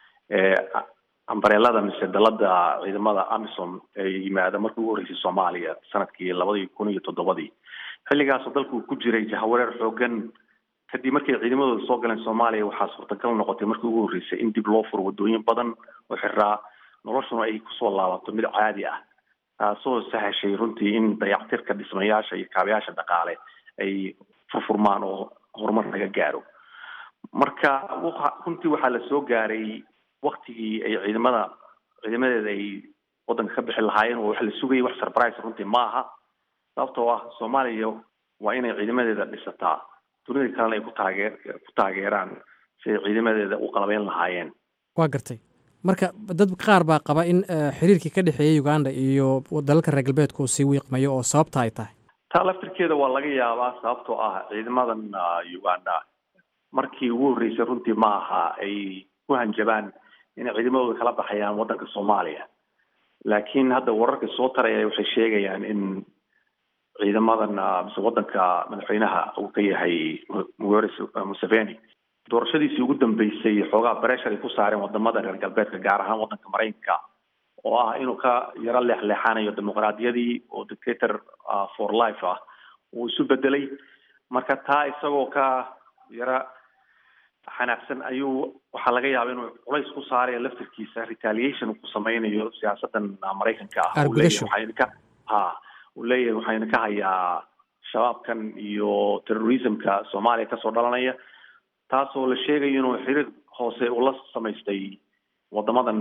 M: ee ambareelada mise dalada ciidamada amisom ee yimaada markii ugu horreysay soomaaliya sanadkii labadii kun iyo toddobadii xilligaasoo dalku ku jiray jahawareer xoogan kadib markay ciidamadooda soo galeen soomaaliya waxaa suurtagal noqotay markii ugu horreysay in dib loo furo wadooyin badan oo xiraa noloshuna ay kusoo laabato mid caadi ah taasoo sahashay runtii in dayactirka dhismayaasha iyo kaabayaasha dhaqaale ay furfurmaan oo horumar laga gaaro marka runtii waxaa la soo gaaray waktigii ay ciidamada ciidamadeeda ay waddanka ka bixi lahaayeen oo wax la sugayay wax surprise runtii ma aha sababtoo ah soomaaliya waa inay ciidamadeeda dhisataa dunida kalena ay ku taageer ku taageeraan si ay ciidamadeeda u qalabeyn lahaayeen
L: waa gartay marka dad qaar baa qaba in xiriirkii ka dhexeeyey uganda iyo dalalka reer galbeedka uu sii wiiqmayo oo sababta ay tahay
M: taa laftirkeeda waa laga yaabaa sababtoo ah ciidamadan uganda markii ugu horreysay runtii ma aha ay ku hanjabaan inay ciidamadooda kala baxayaan waddanka soomaaliya laakiin hadda wararka soo taraya waxay sheegayaan in ciidamadan mise waddanka madaxweynaha uu ka yahay mugore museveni doorashadiisii ugu dambeysay xoogaa breshar ay ku saareen wadamada reer galbeedka gaar ahaan waddanka maraykanka oo ah inuu ka yaro leexleexanayo dimuqraadiyadii oo dictator for life ah uu isu bedelay marka taa isagoo ka yara xanaaqsan ayuu waxaa laga yaaba inuu culays ku saarayo laftirkiisa retaliation uu ku sameynayo siyaasadan maraykanka ah uu leeyahay waxayna ka ha uu leeyahay waxayna ka hayaa shabaabkan iyo terrorismka soomaaliya kasoo dhalanaya taasoo la sheegayo inuu xiriir hoose ula samaystay wadamadan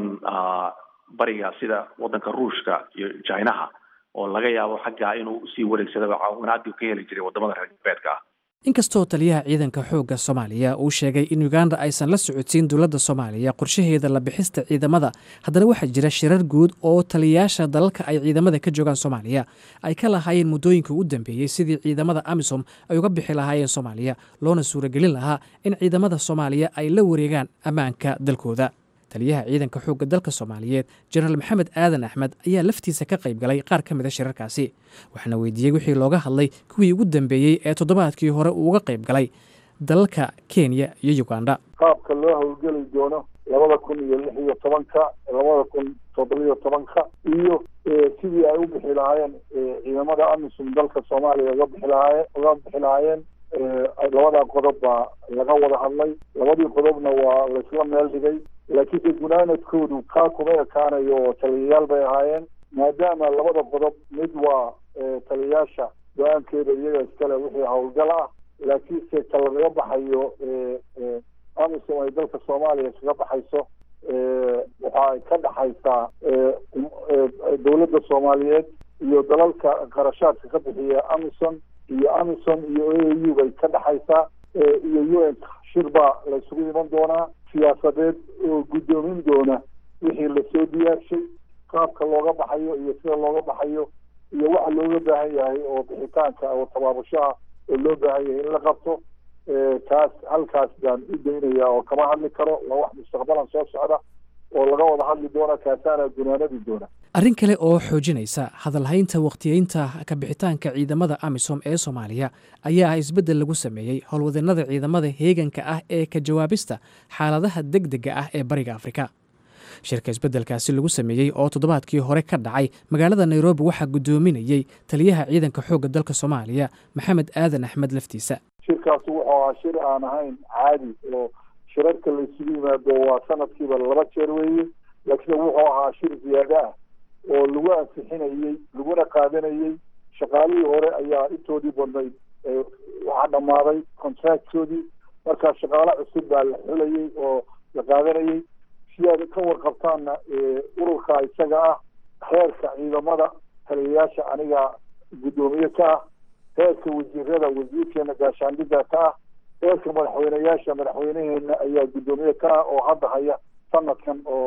M: bariga sida waddanka ruushka iyo jinaha oo laga yaabo xaggaa inuu usii wareegsadaba caawinaadii ka heli jiray wadamada reer galbeedka ah
L: inkastoo taliyaha ciidanka xoogga soomaaliya uu sheegay in uganda aysan la socodsiin dowladda soomaaliya qorshaheeda la bixista ciidamada haddana waxaa jira shirar guud oo taliyayaasha dalalka ay ciidamada ka joogaan soomaaliya ay ka lahaayeen muddooyinka u dambeeyey sidii ciidamada amisom ay uga bixi lahaayeen soomaaliya loona suuragelin lahaa in ciidamada soomaaliya ay la wareegaan ammaanka dalkooda taliyaha ciidanka xoogga dalka soomaaliyeed jenaraal maxamed aadan axmed ayaa laftiisa ka qayb galay qaar ka mid a shirarkaasi waxaana weydiiyey wixii looga hadlay kuwii ugu dambeeyey ee toddobaadkii hore uu uga qayb galay dalalka kenya iyo uganda
D: qaabka loo howlgeli doono labada kun iyo lix iyo tobanka labada kun toddobiyo tobanka iyo sidii ay u bixi lahaayeen ciidamada amisom dalka soomaaliya uga bixi lahaayeen uga bixi lahaayeen labadaa qodob baa laga wada hadlay labadii qodobna waa laysla meel dhigay laakiinse gunaanadkoodu kaa kuma ekaanayo oo taliyayaal bay ahaayeen maadaama labada qodob mid waa taliyayaasha go-aankeeda iyaga iskale wixii howlgal ah laakiinse ka lagaga baxayo amisom ay dalka soomaaliya iskaga baxayso waxa ay ka dhaxaysaa dowladda soomaaliyeed iyo dalalka qarashaadka ka bixiya amison iyo amison iyo a a u bay ka dhaxaysaa iyo u n shir baa la isugu iman doonaa siyaasadeed oo guddoomin doona wixii lasoo diyaarshay qaabka looga baxayo iyo sida looga baxayo iyo waxa looga baahan yahay oo bixitaanka oo tabaabushaha oo loo baahan yahay in la qabto taas halkaas baan u daynaya oo kama hadli karo waa wax mustaqbalan soo socda oo laga wada hadli doona kaasaana gunaanadi doona
L: arrin kale oo xoojinaysa hadalhaynta wakhtiyeynta ka bixitaanka ciidamada amisom ee soomaaliya ayaa ah isbeddel lagu sameeyey howlwadeenada ciidamada heeganka ah ee ka jawaabista xaaladaha deg dega ah ee bariga afrika shirka isbeddelkaasi lagu sameeyey oo toddobaadkii hore ka dhacay magaalada nairobi waxaa guddoominayey taliyaha ciidanka xoogga dalka soomaaliya maxamed aadan axmed laftiisa
D: shirkaas wuxuu ahaa shir aan ahayn caadi oo shirarka la isugu yimaado waa sanadkiiba laba jeer weeye laakiin wuxuu ahaa shir ziyaado ah oo lagu ansixinayey laguna qaadanayey shaqaalihii hore ayaa intoodii badnayd waxaa dhammaaday contractkoodii markaa shaqaale cusub baa la xulayey oo la qaadanayey si aad ka warqabtaanna ururka isaga ah heerka ciidamada taliyayaasha aniga guddoomiye ka ah heerka wasiirada wasiirkeena gaashaandhigga ka ah heerka madaxweyneyaasha madaxweyneheena ayaa guddoomiye ka ah oo hadda haya sanadkan oo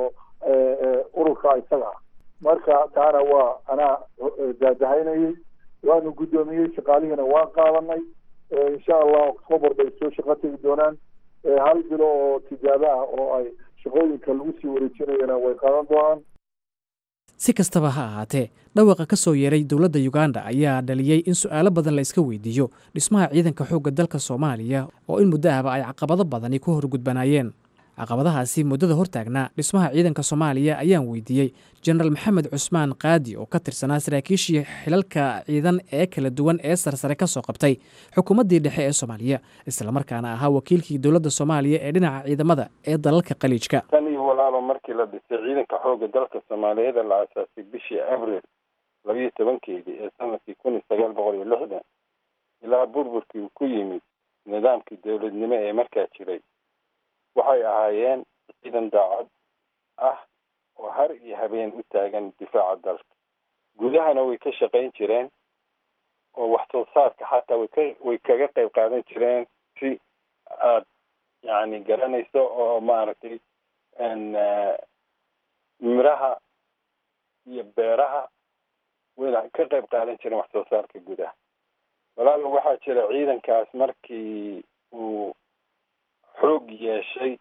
D: ururka isaga ah marka taana waa anaa daadahaynayey waanu guddoomiyey shaqaalihiina waan qaadanay insha allah october bay soo shaqo tegi doonaan hal bilo oo tijaabo ah oo ay shaqooyinka lagu sii wareejinayana way qaadan doonaan
L: si kastaba ha ahaatee dhawaqa ka soo yeeray dowladda uganda ayaa dhaliyey in su'aalo badan la iska weydiiyo dhismaha ciidanka xoogga dalka soomaaliya oo in muddo ahba ay caqabado badani ku horgudbanaayeen caqabadahaasi muddada hortaagnaa dhismaha ciidanka soomaaliya ayaan weydiiyey jenaraal maxamed cusmaan qaadi oo ka tirsanaa saraakiishii xilalka ciidan ee kala duwan ee sarsare ka soo qabtay xukuumaddii dhexe ee soomaaliya islamarkaana ahaa wakiilkii dowladda soomaaliya ee dhinaca ciidamada ee dalalka khaliijka
E: tan iyo walaaba markii la dhisay ciidanka xoogga dalka soomaaliyeed la aasaasay bishii abril labiyo tobankeedii ee sanadkii kun iyo sagaal boqol iyo lixdan ilaa burburkii uu ku yimid nidaamkii dowladnimo ee markaa jiray waxay ahaayeen ciidan daacad ah oo har iyo habeen u taagan difaaca dalka gudahana way ka shaqayn jireen oo wax soo saarka xataa way ka way kaga qayb qaadan jireen si aad yacni garanayso oo maaragtay miraha iyo beeraha wayna ka qayb qaadan jireen wax soo saarka gudaha walaalo waxaa jira ciidankaas markii uu xoog yeeshay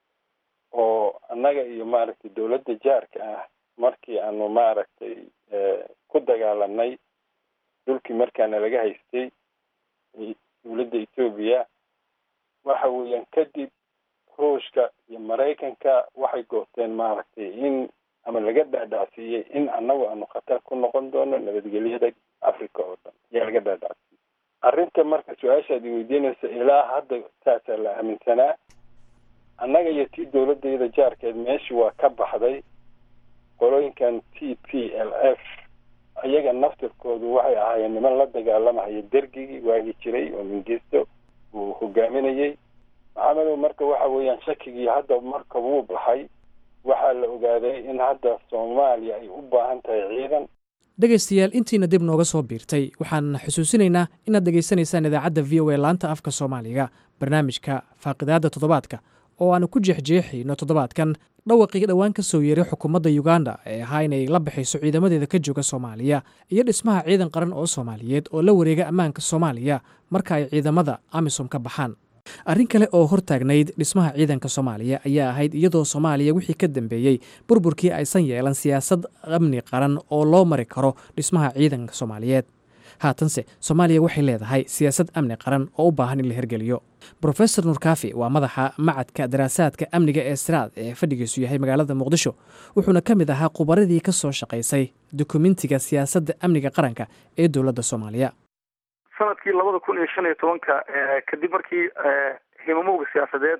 E: oo annaga iyo maaragtay dowladda jaarka ah markii aanu maaragtay ku dagaalanay dhulkii markaana laga haystay dowladda etoobiya waxa weeyaan kadib ruushka iyo maraykanka waxay goosteen maaragtay in ama laga dhaadhacsiiyey in annagu aanu khatar ku noqon doono nabadgelyada africa oo dhan ayaa laga dhaadhacsiiyey arrinta marka su-aashaad i weydiinaysa ilaa hadda saasaa la aaminsanaa annaga iyo tii dowladayada jaarkeed meeshii waa ka baxday qolooyinkan t p l f ayaga naftirkoodu waxay ahaayeen niman la dagaalamahaya dergigii waagi jiray oo mingisto uu hogaaminayey maxamedow marka waxa weeyaan shakigii hadda marka wuu baxay waxaa la ogaaday in hadda soomaaliya ay u baahan tahay ciidan
L: dhegaystayaal intiina dib nooga soo biirtay waxaan xusuusinaynaa inaad dhegaysanaysaan idaacadda v o a laanta afka soomaaliga barnaamijka faaqidaadda toddobaadka oo aanu ku jeexjeexayno toddobaadkan dhawaqii dhowaan ka soo yeeray xukuumadda yuganda ee ahaa inay la baxayso ciidamadeeda ka jooga soomaaliya iyo dhismaha ciidan qaran oo soomaaliyeed oo la wareega ammaanka soomaaliya marka ay ciidamada amisom ka baxaan arrin kale oo hortaagnayd dhismaha ciidanka soomaaliya ayaa ahayd iyadoo soomaaliya wixii ka dambeeyey burburkii aysan yeelan siyaasad amni qaran oo loo mari karo dhismaha ciidanka soomaaliyeed haatanse soomaaliya waxay leedahay siyaasad amni qaran oo u baahan in la hirgeliyo brofesor nurkaafi waa madaxa macadka daraasaadka amniga ee siraad ee fadhigiisu yahay magaalada muqdisho wuxuuna ka mid ahaa khubaradii ka soo shaqaysay dukumentiga siyaasadda amniga qaranka ee dowladda soomaaliya
N: sanadkii labada kun iyo shan iyo tobanka kadib markii himamowga siyaasadeed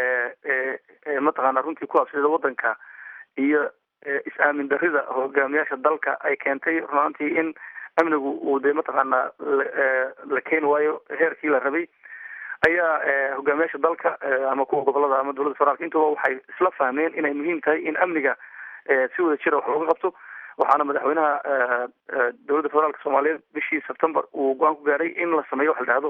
N: ee mataqaana runtii ku habsida wadanka iyo is-aamin darida hogaamiyaasha dalka ay keentay runaantii in amnigu uu dee mataqaana la keeni waayo heerkii la rabay ayaa hogaamiyaasha dalka ama kuwa gobolada ama dowladda federaalka intuba waxay isla fahmeen inay muhiim tahay in amniga si wada jira wax looga qabto waxaana madaxweynaha dowladda federaalka soomaaliyeed bishii september uu go-aan ku gaaray in la sameeyo waxa la dhahdo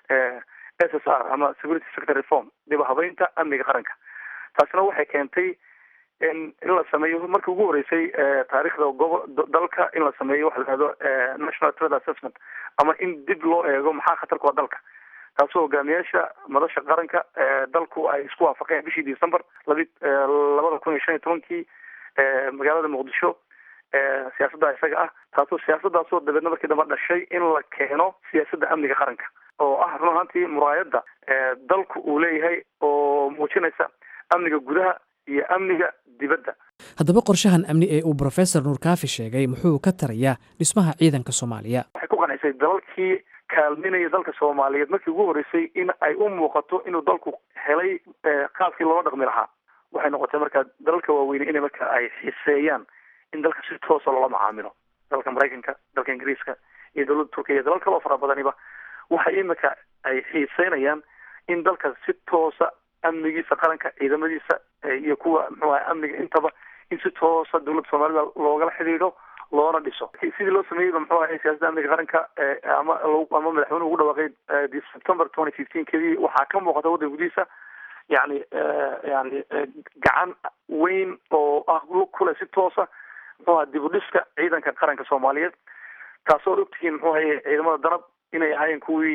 N: s s r ama security sector reform dib habeynta amniga qaranka taasina waxay keentay in in la sameeyo markii ugu horeysay taariikhda gobo dalka in la sameeyo waxa la dhahdo national threat assessment ama in dib loo eego maxaa khatarku waa dalka taasoo hogaamiyaasha madasha qaranka dalku ay isku waafaqeen bishii december labi labada kun iyo shan iyo tobankii magaalada muqdisho siyaasadda isaga ah taasoo siyaasadaasoo dabeedna markii dambe dhashay in la keeno siyaasadda amniga qaranka oo ah run ahaantii muraayadda dalku uu leeyahay oo muujinaysa amniga gudaha iyo amniga dibadda
L: haddaba qorshahan amni ee uu brofesor nuurkaafi sheegay muxuu ka tarayaa dhismaha ciidanka soomaaliya
N: waxay ku qanaysay dalalkii kaalminaya dalka soomaaliyeed markii ugu horreysay in ay u muuqato inuu dalku helay qaabkii loola dhaqmi lahaa waxay noqotay markaa dalalka waaweyne inay marka ay xiseeyaan in dalka si toosa loola macaamilo dalka maraykanka dalka ingiriiska iyo dowladda turkiya iyo dalal kaloo fara badaniba waxay imika ay xiiseynayaan in dalka si toosa amnigiisa qaranka ciidamadiisa iyo kuwa muxuu ahay amniga intaba in si toosa dowladda soomaalida loogala xidhiidho loona dhiso sidii loo sameeyeyba muxuu ahay siyaasadda amniga qaranka ama ama madaxweynuhu ugu dhawaaqay september twenty fifteen kedii waxaa ka muuqata waddanka gudihiisa yani yani gacan weyn oo ah kule si toosa muxuu aha dib u dhiska ciidanka qaranka soomaaliyeed taasoo ogtihiin muxuu ahaye ciidamada danab inay ahaayeen kuwii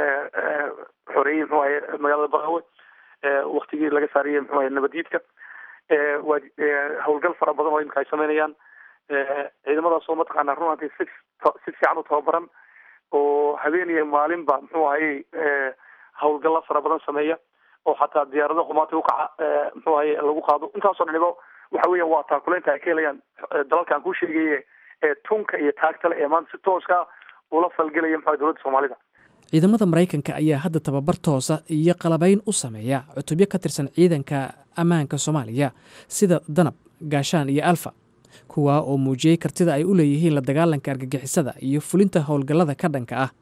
N: xoreeyey muxuu ahaye magaalada baqawe waktigii laga saariyey muxuu ahaye nabadiidka waa howlgal fara badan oo imika ay sameynayaan ciidamadaasoo mataqaana runantii si si fiican u tababaran oo habeeniya maalinba muxuu ahayey howlgalla fara badan sameeya oo xataa diyaarado qumaati ukaca muxuu ahaye lagu qaado intaasoo dhaniba waxa weeyaan waa taakuleynta ay ka helayaan dalalkan kuu sheegaye ee tunka iyo taagtale ee maanta si tooska ula falgelaya muxuu dowladda soomaalida
L: ciidamada maraykanka ayaa hadda tababar toosa iyo qalabayn u sameeya cutubyo ka tirsan ciidanka ammaanka soomaaliya sida danab gaashaan iyo alfa kuwaa oo muujiyey kartida ay u leeyihiin la dagaalanka argagixisada iyo fulinta howlgallada ka dhanka ah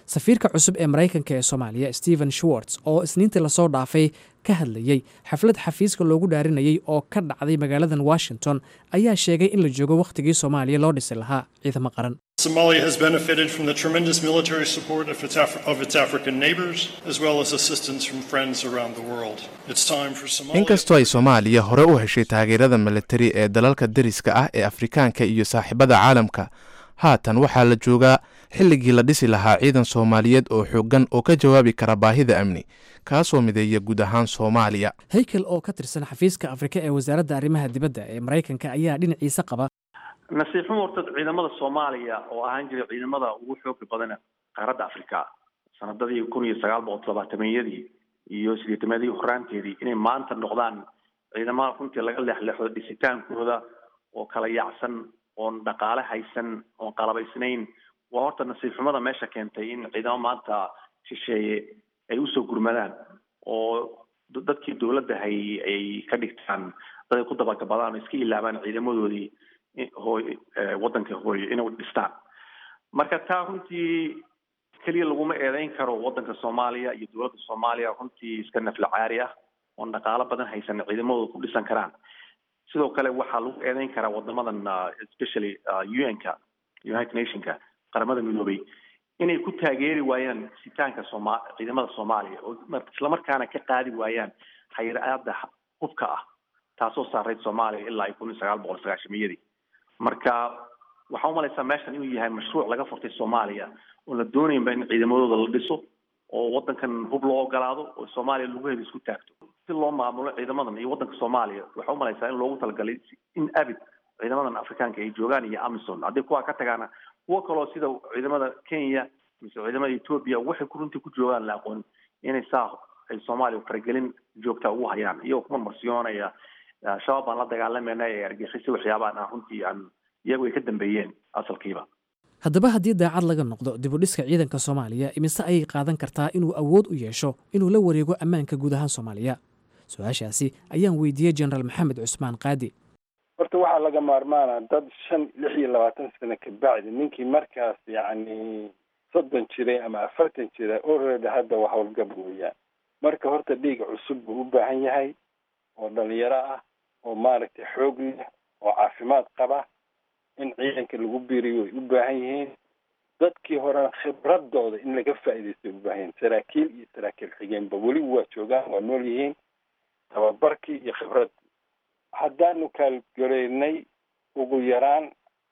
L: safiirka cusub ee maraykanka ee soomaaliya stephen schwartz oo isniintii lasoo dhaafay ka hadlayey xaflad xafiiska loogu dhaarinayey oo ka dhacday magaaladan washington ayaa sheegay in la joogo wakhtigii soomaaliya loo dhisi lahaa ciidamo qaran
O: Somalia has benefited from the tremendous military support of its, Af- of its African neighbors, as well as assistance from friends around the world. It's time for Somalia.
P: inkastoo ay soomaaliya hore u heshay taageerada militari ee dalalka deriska ah ee afrikaanka iyo saaxiibada caalamka haatan waxaa la joogaa xilligii la dhisi lahaa ciidan soomaaliyeed oo xooggan oo ka jawaabi kara baahida amni kaasoo mideeya guud ahaan soomaaliya
L: haykel oo ka tirsan xafiiska afrika ee wasaaradda arrimaha dibadda ee maraykanka ayaa dhinaciisa qaba
M: nasiib xumo horta ciidamada soomaaliya oo ahaan jiray ciidamada ugu xooga badan qaaradda afrika sanadadii kun iyo sagaal boqol toddobaatameyadii iyo sideetameedii horaanteedii inay maanta noqdaan ciidamada runtii laga leexleexdo dhisitaankooda oo kala yaacsan oon dhaqaale haysan oon qalabaysnayn waa horta nasiib xumada meesha keentay in ciidamo maanta shisheeye ay usoo gurmadaan oo dadkii dowladda hay ay ka dhigtaan dad ay ku dabagabadaan oo iska ilaabaan ciidamadoodii hooy waddanka hooyo inay dhistaan marka taa runtii keliya laguma eedeyn karo waddanka soomaaliya iyo dowladda soomaaliya runtii iska nafla caari ah oon dhaqaalo badan haysan ciidamadooda ku dhisan karaan sidoo kale waxaa lagu eedeyn karaa wadamadan especially un-ka united nationka qaramada midoobay inay ku taageeri waayaan sitaanka sooma ciidamada soomaaliya oo islamarkaana ka qaadi waayaan hayr-aada hubka ah taasoo saarayd soomaaliya ilaa kun iyo sagaal boqol sagaashamiyadii marka waxaa umalaysaa meeshan inuu yahay mashruuc laga furtay soomaaliya oon la doonaynba in ciidamadooda la dhiso oo waddankan hub loo ogolaado oo soomaaliya lagu heda isku taagto si loo maamulo ciidamadan iyo waddanka soomaaliya waxaa umalaysaa in loogu talagalay in abid ciidamadan afrikaanka ay joogaan iyo amison haddii kuwaa ka tagaana kuwo kaloo sida ciidamada kenya mise ciidamada ethoobia waxay ku runtii ku joogaan la aqoon inay saa ay soomaaliya faragelin joogta ugu hayaan iyagoo ku marmarsiyoonaya shabaab baan la dagaalamayna ee argixisay waxyaabaan aan runtii aan iyagu ay ka dambeeyeen asalkiiba
L: haddaba haddii daacad laga noqdo dibudhiska ciidanka soomaaliya imise ayay qaadan kartaa inuu awood u yeesho inuu la wareego ammaanka guud ahaan soomaaliya su-aashaasi ayaan weydiiyey jenaraal maxamed cusmaan qaadi
E: horta waxaa laga maarmaana dad shan lix iyo labaatan sano ka bacdi ninkii markaas yacni soddon jiray ama afartan jira already hadda waa howlgab weeyaan marka horta dhiig cusub buu u baahan yahay oo dhalinyaro ah oo maaragtay xoog leh oo caafimaad qaba in ciidanka lagu biiriyo way u baahan yihiin dadkii horena khibradooda in laga faa'iidaysto way u baahan yihiin saraakiil iyo saraakiil xigeenba weli waa joogaan waa nool yihiin tababarkii iyo khibraddii haddaanu kaalgaleynay ugu yaraan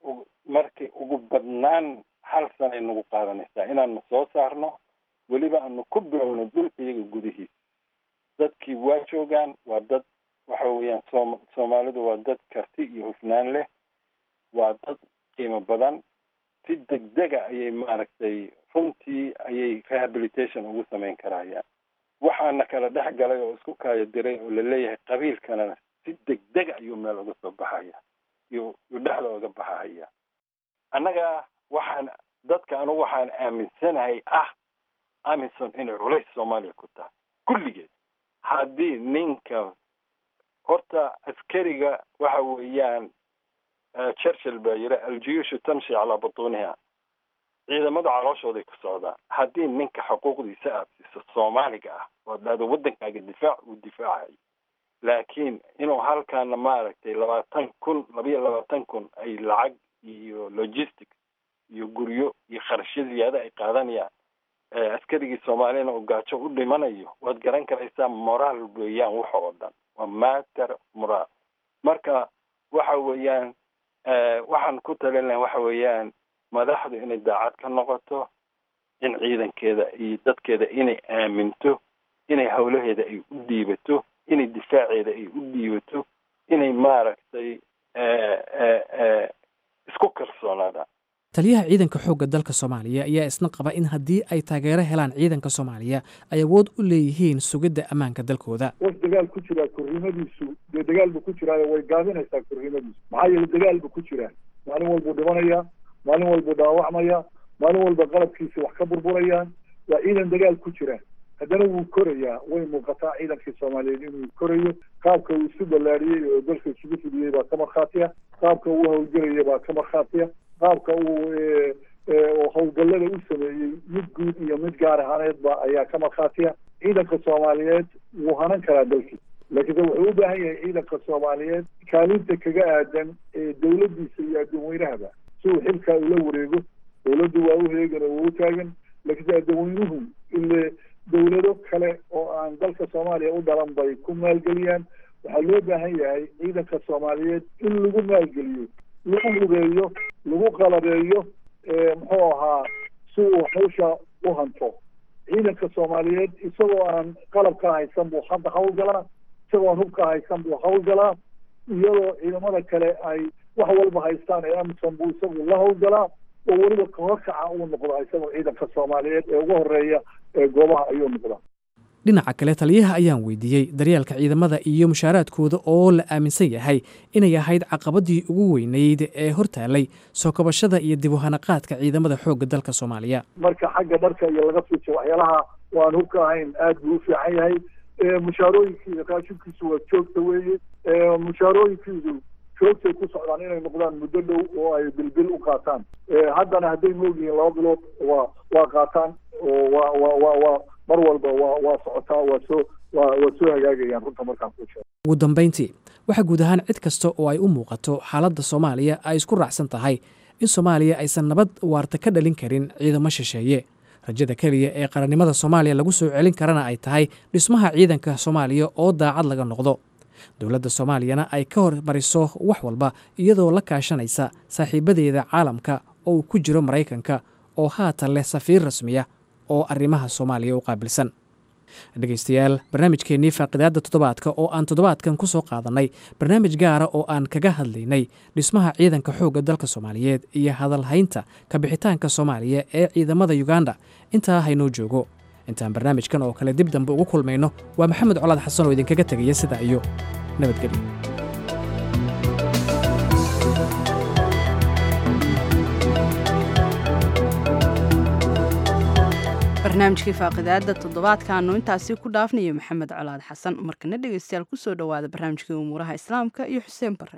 E: markii ugu badnaan hal sanay nagu qaadanaysaa inaanu soo saarno weliba aanu ku bilowno dhulka iyaga gudihiisa dadkii waa joogaan waa dad waxa weeyaan soom soomaalidu waa dad karti iyo hufnaan leh waa dad qiimo badan si degdega ayay maaragtay runtii ayay rehabilitation ugu samayn karayaan waxaana kala dhex galay oo isku kaayo diray oo laleeyahay qabiilkanana si degdega ayuu meel uga soo baxaya iyo yu dhexda uga baxahaya annaga waxaan dadka anugu waxaan aaminsanahay ah amison inay culays soomaaliya ku tahay kulligeed haddii ninka horta askariga waxa weeyaan churchill baa yiri aljuyuushu tamshi calaa butuuniha ciidamadu calooshooday ku socdaan haddii ninka xuquuqdiisa aad siiso soomaaliga ah oo dhahdo waddankaaga difaac uu difaacayo laakiin inuu halkaana maaragtay labaatan kun labayo labaatan kun ay lacag iyo logistics iyo guryo iyo kharashyo ziyaada ay qaadanayaan askarigii soomaaliyana uu gaajo u dhimanayo waad garan karaysaa moraal weeyaan waxa oo dhan waa matter moraal marka waxa weeyaan waxaan ku talin lahay waxa weeyaan madaxdu inay daacad ka noqoto in ciidankeeda iyo dadkeeda inay aaminto inay howlaheeda ay u dhiibato inay difaaceeda ay u dhiibato inay maaragtay isku kalsoonaadaan
L: taliyaha ciidanka xoogga dalka soomaaliya ayaa isna qaba in haddii ay taageero helaan ciidanka soomaaliya ay awood u leeyihiin sugidda ammaanka dalkooda
D: was dagaal ku jiraa korrimadiisu dee dagaal buu ku jiraayo way gaabinaysaa korrimadiisu maxaa yeele dagaal buu ku jiraa maalin walbuu dhimanayaa maalin walbuu dhaawacmayaa maalin walba qalabkiisa wax ka burburayaan waa ciidan dagaal ku jira haddana wuu korayaa way muuqataa ciidankii soomaaliyeed inuu korayo qaabka uu isu ballaariyey oo dalka isugu fidiyey baa ka markhaatiya qaabka uu howlgelaya baa ka markhaatiya qaabka uu oo howlgallada u sameeyey mid guud iyo mid gaar ahaaneedba ayaa ka markhaatiya ciidanka soomaaliyeed wuu hanan karaa dalkii laakiinse wuxuu u baahan yahay ciidanka soomaaliyeed kaalinta kaga aadan ee dowladdiisa iyo addoonweynahaba si uu xilkaa ula wareego dowladdu waa u heegan oo waa u taagan laakiinse addoonweynuhu ile dowlado kale oo aan dalka soomaaliya u dhalan bay ku maalgeliyaan waxaa loo baahan yahay ciidanka soomaaliyeed in lagu maalgeliyo lagu hubeeyo lagu qalabeeyo muxuu ahaa si uu hawsha u hanto ciidanka soomaaliyeed isagoo aan qalabka haysan buu hadda hawlgalaa isagoo aan hubka haysan buu hawlgalaa iyadoo ciidamada kale ay wax walba haystaan ee amisom buu isagu la hawlgalaa oo weliba kahorkaca uu noqdaa isagoo ciidanka soomaaliyeed ee ugu horeeya ee goobaha ayuu noqdaa
L: dhinaca kale taliyaha ayaan weydiiyey daryeelka ciidamada iyo mushaaraadkooda oo la aaminsan yahay inay ahayd caqabadii ugu weynayd ee hortaalay soo kabashada iyo dib u hanaqaadka ciidamada xoogga dalka soomaaliya
D: marka xagga dharka iyo laga fiijo waxyaalaha waan hubka ahayn aad buu u fiican yahay mushaarooyinkiisa raashinkiisu waa joogta weeye mushaarooyinkiisu joogtay ku socdaan inay noqdaan muddo dhow oo ay bilbil u qaataan haddana hadday moogyihiin laba bilood waa waa qaataan oo waa waa waa waa mar walba waa waa socotaa waa soo waa waa soo hagaagayaan runta markaan kuu sheego
L: ugu dambayntii waxaa guud ahaan cid kasta oo ay u muuqato xaaladda soomaaliya ay isku raacsan tahay in soomaaliya aysan nabad waarta ka dhalin karin ciidamo shisheeye rajada keliya ee qarannimada soomaaliya lagu soo celin karana ay tahay dhismaha ciidanka soomaaliya oo daacad laga noqdo dowladda soomaaliyana ay ka hormariso wax walba iyadoo la kaashanaysa saaxiibadeeda caalamka oo uu ku jiro maraykanka oo haatan leh safiir rasmiya oo arrimaha soomaaliya u qaabilsan dhegaystayaal barnaamijkeennii faaqidaadda toddobaadka oo aan toddobaadkan ku soo qaadannay barnaamij gaara oo aan kaga hadlaynay dhismaha ciidanka xoogga dalka soomaaliyeed iyo hadalhaynta kabixitaanka soomaaliya ee ciidamada yuganda intaa haynoo joogo intaan barnaamijkan oo kale dib dambe ugu kulmayno waa maxamed colaad xasan oo idinkaga tegaya sidaa iyo nabadgelyo
A: barnaamijkii faaqidaada toddobaadkaanu intaasi ku dhaafnayo maxamed colaad xasan markana dhegeystayaal kusoo dhowaada barnaamijkii umuuraha islaamka iyo xuseen bare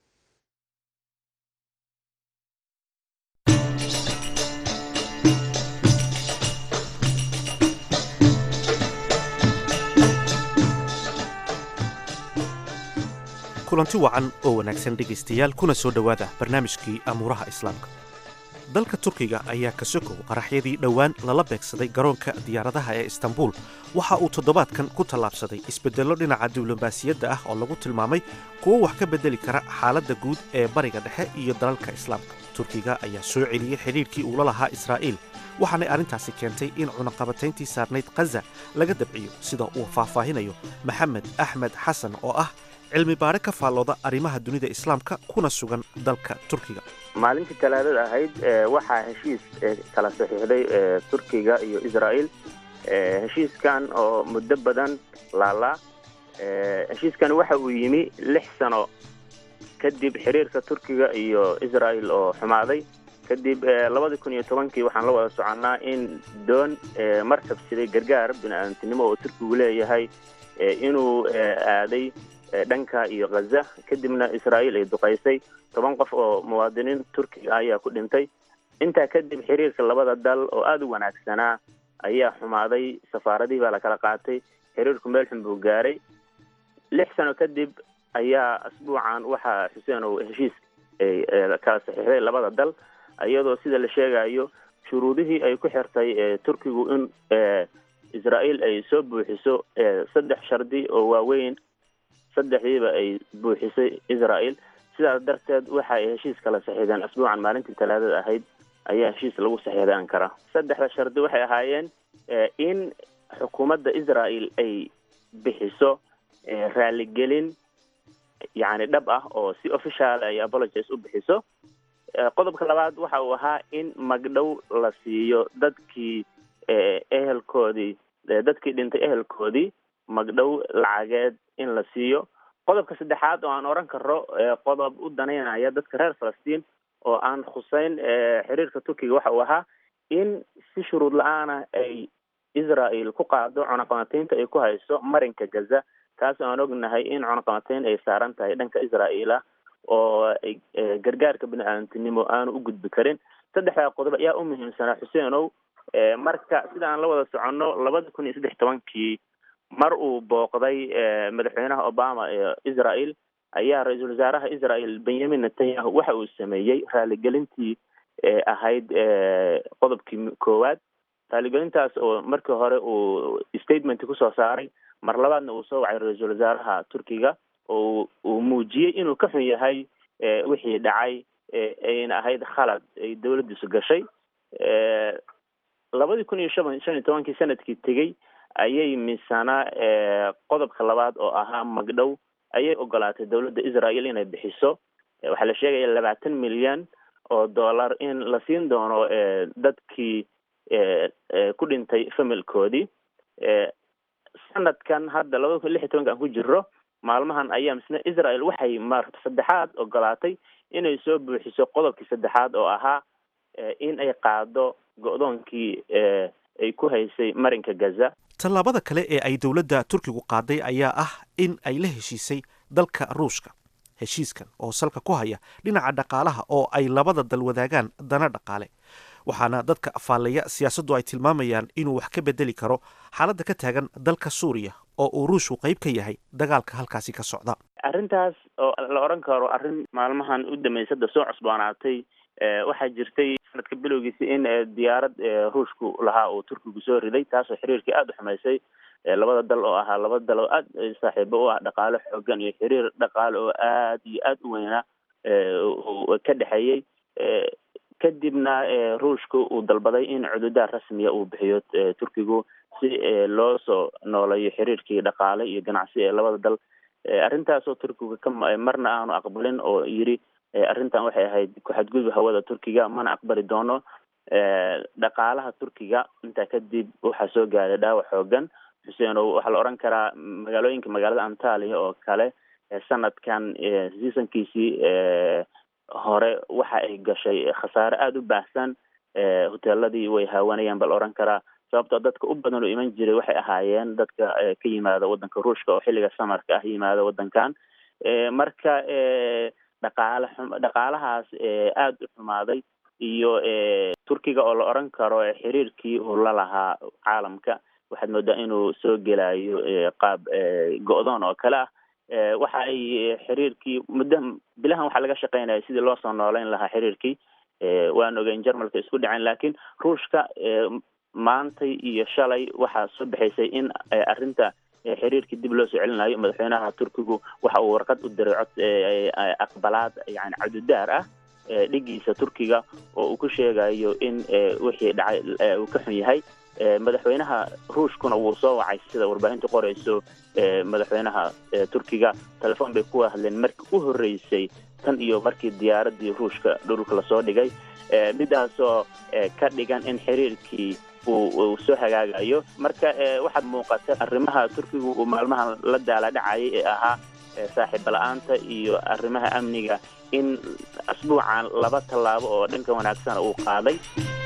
B: kulanti wacan oo wanaagsan dhegaystayaal kuna soo dhowaada barnaamijkii amuuraha islaamka dalka turkiga ayaa ka sokow qaraxyadii dhowaan lala beegsaday garoonka diyaaradaha ee istanbul waxa uu toddobaadkan ku tallaabsaday isbeddello dhinaca diblomaasiyadda ah oo lagu tilmaamay kuwo wax ka beddeli kara xaaladda guud ee bariga dhexe iyo dalalka islaamka turkiga ayaa soo celiyey xidhiidhkii uula lahaa israa'iil waxaanay arrintaasi keentay in cunaqabatayntii saarnayd khaza laga dabciyo sida uu faahfaahinayo maxamed axmed xasan oo ah cilmi baadhe ka faallooda arrimaha dunida islaamka kuna sugan dalka turkiga
Q: maalintii talaadada ahayd waxaa heshiis kala saxiixday turkiga iyo israa'il heshiiskan oo muddo badan laalaa heshiiskan waxa uu yimi lix sano kadib xiriirka turkiga iyo israa'il oo xumaaday kadib labadii kun iyo tobankii waxaan la wada soconnaa in doon markab siday gargaar bini-aadamtinimo oo turkigu leeyahay inuu aaday dhanka iyo khaza kadibna israa'iil ay duqaysay toban qof oo muwaadiniin turkiga ayaa ku dhintay intaa kadib xiriirka labada dal oo aada u wanaagsanaa ayaa xumaaday safaaradihii baa lakala qaatay xiriirku meel xun buu gaaray lix sano kadib ayaa asbuucan waxaa xuseen oo heshiis kala saxiixday labada dal iyadoo sida la sheegayo shuruudihii ay ku xirtay turkigu in israa'iil ay soo buuxiso saddex shardi oo waaweyn saddexdiiba ay buuxisay israa'il sidaas darteed waxa ay heshiis kala saxiixdeen asbuucan maalintii talaadada ahayd ayaa heshiis lagu saxiixday ankara saddexda shardi waxay ahaayeen in xukuumadda israa'il ay bixiso raaligelin yacni dhab ah oo si official ay apologies u bixiso qodobka labaad waxa uu ahaa in magdhow la siiyo dadkii ehelkoodii dadkii dhintay ehelkoodii magdhow lacageed in la siiyo qodobka saddexaad oo aan oran karo qodob u danaynaya dadka reer falastiin oo aan khuseyn xiriirka turkiga waxa uu ahaa in si shuruud la-aana ay israa'il ku qaado cunaqabataynta ay ku hayso marinka gaza taas oo aan ognahay in cunaqabatayn ay saaran tahay dhanka israa'iil ah oo gargaarka bini-aadamtinimo aanu u gudbi karin saddexdaa qodob ayaa u muhiimsanaa xuseenow marka sida aan la wada soconno labada kun iyo saddex tobankii mar uu booqday madaxweynaha obama ee israel ayaa ra-iisul wasaaraha israel benyamin netanyahu waxa uu sameeyey raaligelintii ahayd qodobkii koowaad raaligelintaas oo markii hore uu statement kusoo saaray mar labaadna uu soo wacay ra-iisul wasaaraha turkiga oo uu muujiyey inuu ka xun yahay wixii dhacay ayna ahayd khalad ay dawladdiisu gashay labadii kun iyo shan shan iyo tobankii sanadkii tegey ayay misana qodobka labaad oo ahaa magdhow ayay ogolaatay dawladda israel inay bixiso waxaa la sheegaya labaatan milyan oo dollar in la siin doono dadkii ku dhintay familkoodii sanadkan hadda labada kun lix iyo tobanka aan ku jiro maalmahan ayaa misna israel waxay mar saddexaad ogolaatay inay soo buuxiso qodobkii saddexaad oo ahaa in ay qaado go-doonkii ay ku haysay marinka gaza
B: tallaabada kale ee ay dowladda turkigu qaaday ayaa ah in ay la heshiisay dalka ruushka heshiiskan oo salka ku haya dhinaca dhaqaalaha oo ay labada dal wadaagaan dana dhaqaale waxaana dadka afaalleeya siyaasaddu ay tilmaamayaan inuu wax ka bedeli karo xaaladda ka taagan dalka suuriya oo uu ruushku qayb ka yahay dagaalka halkaasi ka socda
Q: arrintaas oo la odhan karo arrin maalmahan u dambeysada soo cusboonaatay waxaa jirtay sanadka bilowgiisa in diyaarad ruushku lahaa uu turkigu soo riday taasoo xiriirkii aada u xumaysay labada dal oo ahaa laba dal oo aad saaxiibo u ah dhaqaale xoogan iyo xiriir dhaqaale oo aad iyo aad u weynaa ka dhexeeyey kadibna ruushka uu dalbaday in cududaar rasmiya uu bixiyo turkigu si loo soo nooleeyo xiriirkii dhaqaale iyo ganacsi ee labada dal arrintaasoo turkiga ka marna aanu aqbalin oo yiri arrintan waxay ahayd ku-xadgudub hawada turkiga mana aqbali doono dhaqaalaha turkiga intaa kadib waxaa soo gaaray dhaawac xoogan xuseen oo waxaa la odhan karaa magaalooyinka magaalada antalia oo kale sanadkan seasonkiisii hore waxa ay gashay khasaare aada u baahsan hoteeladii way haawanayaan ba la odhan karaa sababtoo dadka u badan oo iman jiray waxay ahaayeen dadka ka yimaada waddanka ruushka oo xilliga samarka ah yimaada waddankan marka dhaqaale dhaqaalahaas aada u xumaaday iyo turkiga oo la odhan karo xiriirkii uu la lahaa caalamka waxaad moodaa inuu soo gelayo qaab go-doon oo kale ah waxa ay xiriirkii muddo bilahan waxaa laga shaqeynaya sidii loo soo nooleyn lahaa xiriirkii waan ogeyn jarmalka isku dhaceen laakiin ruushka maantay iyo shalay waxaa soo baxaysay in arrinta xiriirkii dib loo soo celinayo madaxweynaha turkigu waxa uu warqad u diray cod aqbalaad yani cadudaar ah dhigiisa turkiga oo uu ku sheegayo in wixii dhacay uu ka xun yahay madaxweynaha ruushkuna wuu soo wacay sida warbaahintu qorayso madaxweynaha turkiga telefoon bay ku hadleen markii u horreysay tan iyo markii diyaaradii ruushka dhulka lasoo dhigay midaasoo ka dhigan in xiriirkii uu soo hagaagayo marka waxaad muuqata arrimaha turkigu uu maalmahan la daaladhacayay ee ahaa saaxiiba la-aanta iyo arrimaha amniga in asbuucan laba tallaabo oo dhanka wanaagsan uu qaaday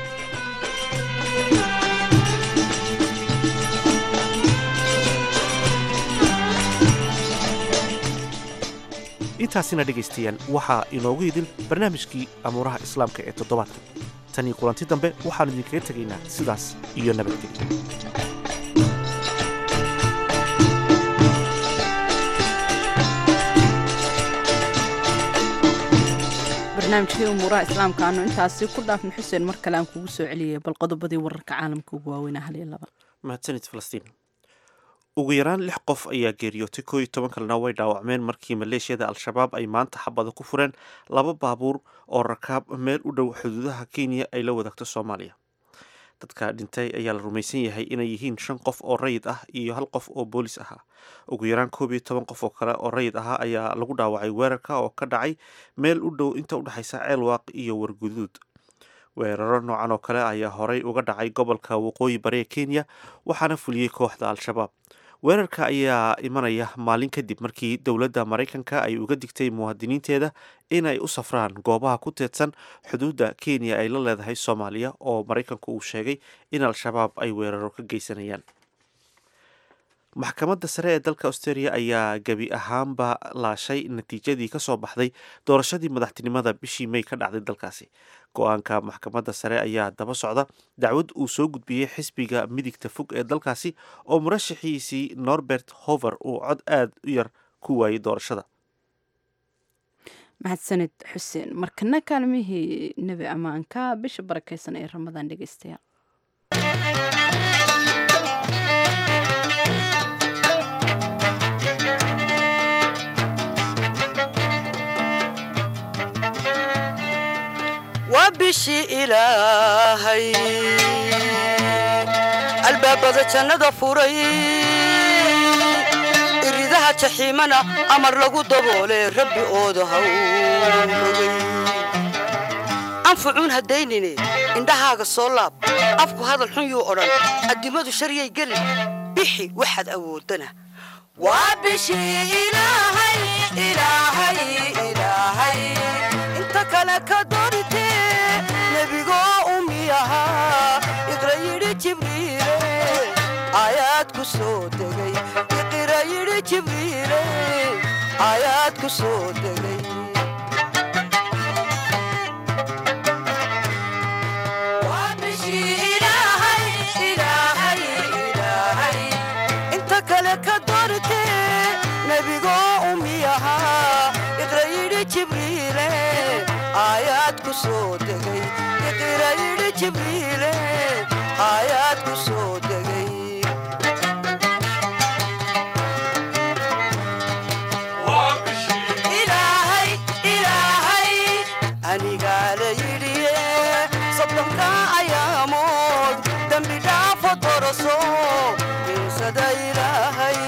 B: intaasina dhegaystayaal waxaa inoogu idin barnaamijkii amuuraha islaamka ee toddobaadka tan iyo kulanti dambe waxaannu idinkaga tegaynaa sidaas iyo nabadgelyo
A: barnaamijkii umuuraha islaamka aanu intaasi ku dhaafna xuseen mar kale aan kugu soo celiyay bal qodobadii wararka caalamka ugu waaweynaa hal iyo laba
B: mahadsanid falastiin ugu yaraan lix qof ayaa geeriyootay koo iyo toban kalena way dhaawacmeen markii maleeshiyada al-shabaab ay maanta xabada ku fureen laba baabuur oo rakaab meel u dhow xuduudaha kenya ay la wadaagto soomaaliya dadka dhintay ayaa la rumaysan yahay inay yihiin shan qof oo rayid ah iyo hal qof oo boolis ahaa ugu yaraan koob iyo toban qof oo kale oo rayid ahaa ayaa lagu dhaawacay weerarka oo ka dhacay meel u dhow inta udhexaysa ceelwaaq iyo warguduud weeraro noocan oo kale ayaa horey uga dhacay gobolka waqooyi bari ee kenya waxaana fuliyey kooxda al-shabaab weerarka ayaa imanaya maalin kadib markii dowladda maraykanka ay uga digtay muwaadiniinteeda inay u safraan goobaha ku teedsan xuduudda kenya ay la leedahay soomaaliya oo maraykanku uu sheegay in al-shabaab ay weeraro ka geysanayaan maxkamadda sare ee dalka australia ayaa gebi ahaanba laashay natiijadii kasoo baxday doorashadii madaxtinimada bishii may ka dhacday dalkaasi go-aanka maxkamadda sare ayaa daba socda dacwad uu soo gudbiyey xisbiga midigta fog ee dalkaasi oo murashaxiisii norbert hover uu cod aada u yar ku waayey doorashada
A: mahadsanid xuseen markana kaalmihii nebi ammaanka bisha barakeysan ee ramadaan dhegeystayaal
R: waa bishii ilaahay albaabada jannada furay iridaha jaxiimana amar lagu daboole rabbi ooda hawrogay anfucuun haddaynine indhahaaga soo laab afku hadal xun yuu odhan addimadu sharyay gelin bixi waxaad awoodana waa bishii ilaahay ilaahay ilaahay inta kale ka doortee nebigoo umi ahaa iqra yidhi jibriile aayaad ku soo degay iqra yidhi jibriile aayaad ku soo degay Waa bishii ilaahay, ilaahay, ilaahay. inta kale ka doortee nebigoo umi ahaa iqra yidhi jibriile aayaad ku soo degay iqra yidhi jibriile aayaad ku soo degay ilaahay ilaahay anigaa la yidhiye soddonka ayaamood dembi dhaafo doroso insada ilaahay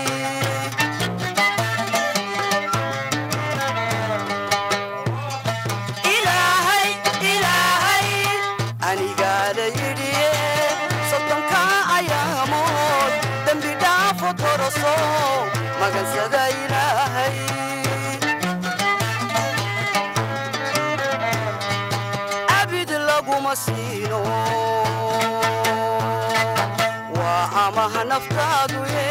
R: ilaahay ilaahay anigaa la yidhiye soddonka ayaamood dembi dhaafo doroso magansada ilaahay abid laguma siino waa amaha naftaadu ye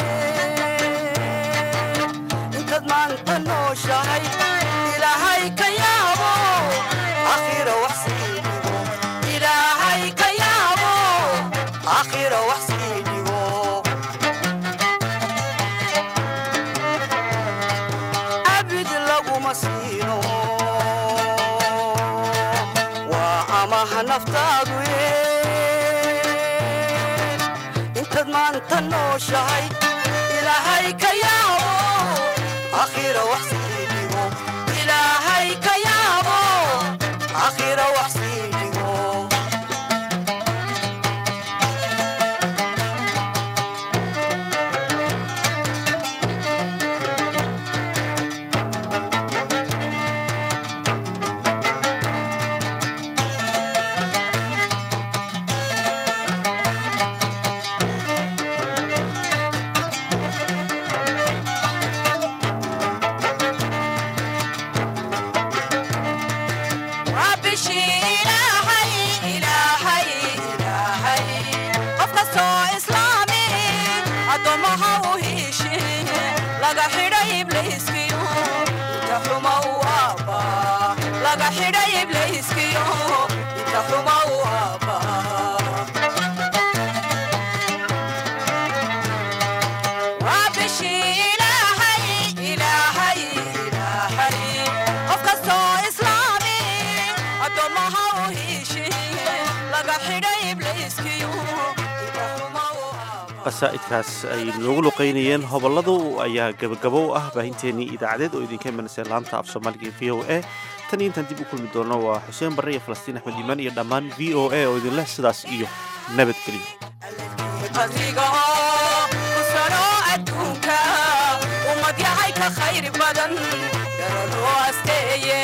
R: intaad maanta nooshahay ilaahay ka yaabo akhira wax sii dhigo ilaahay ka yaabo akhira wax sii dhigo abid laguma siino waa amaha naftaadu ye intaad maanta nooshahay ilaahay ka yaabo akhira wax sii dhigo ilaahay ka yaabo akhira wax sii dhigo waa bishii ilaahay ilaahay ilaahay qof kastoo islaami addoommaha u hiishin laga xidhay ibliiskiyo inta xuma u aabba laga xidhay ibliiskiyo inta xuma u aabba waa bishii ilaahay ilaahay ilaahay qof kastoo islaami addoommaha u hiishin laga xidhay ibliiskiyo
B: qasaa'idkaas ay noogu luqaynayeen hobolladu ayaa gebagabo u ah baahinteennii idaacadeed oo idinka imanaysa laanta af soomaaliga v o a tan iyo intaan dib u kulmi doono waa xuseen barre iyo falastiin axmed iimaan iyo dhammaan v o a oo idin leh sidaas iyo nabadgelyo
R: qadriga kusano adduunka ummad yahay ka khayr badan garaloo asteeye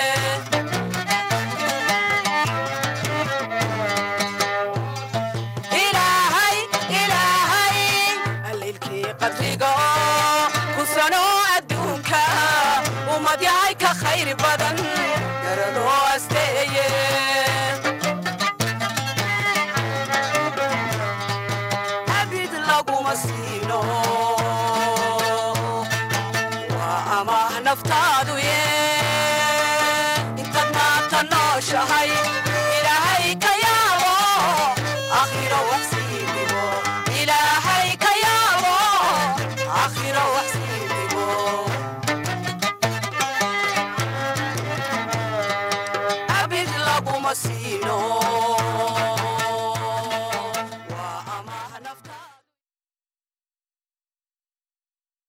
R: ilaahay ilaahay allilkii qadriga kusano adduunka ummad yahay ka khayr badan garaloo asteeye abid laguma siino jiro wax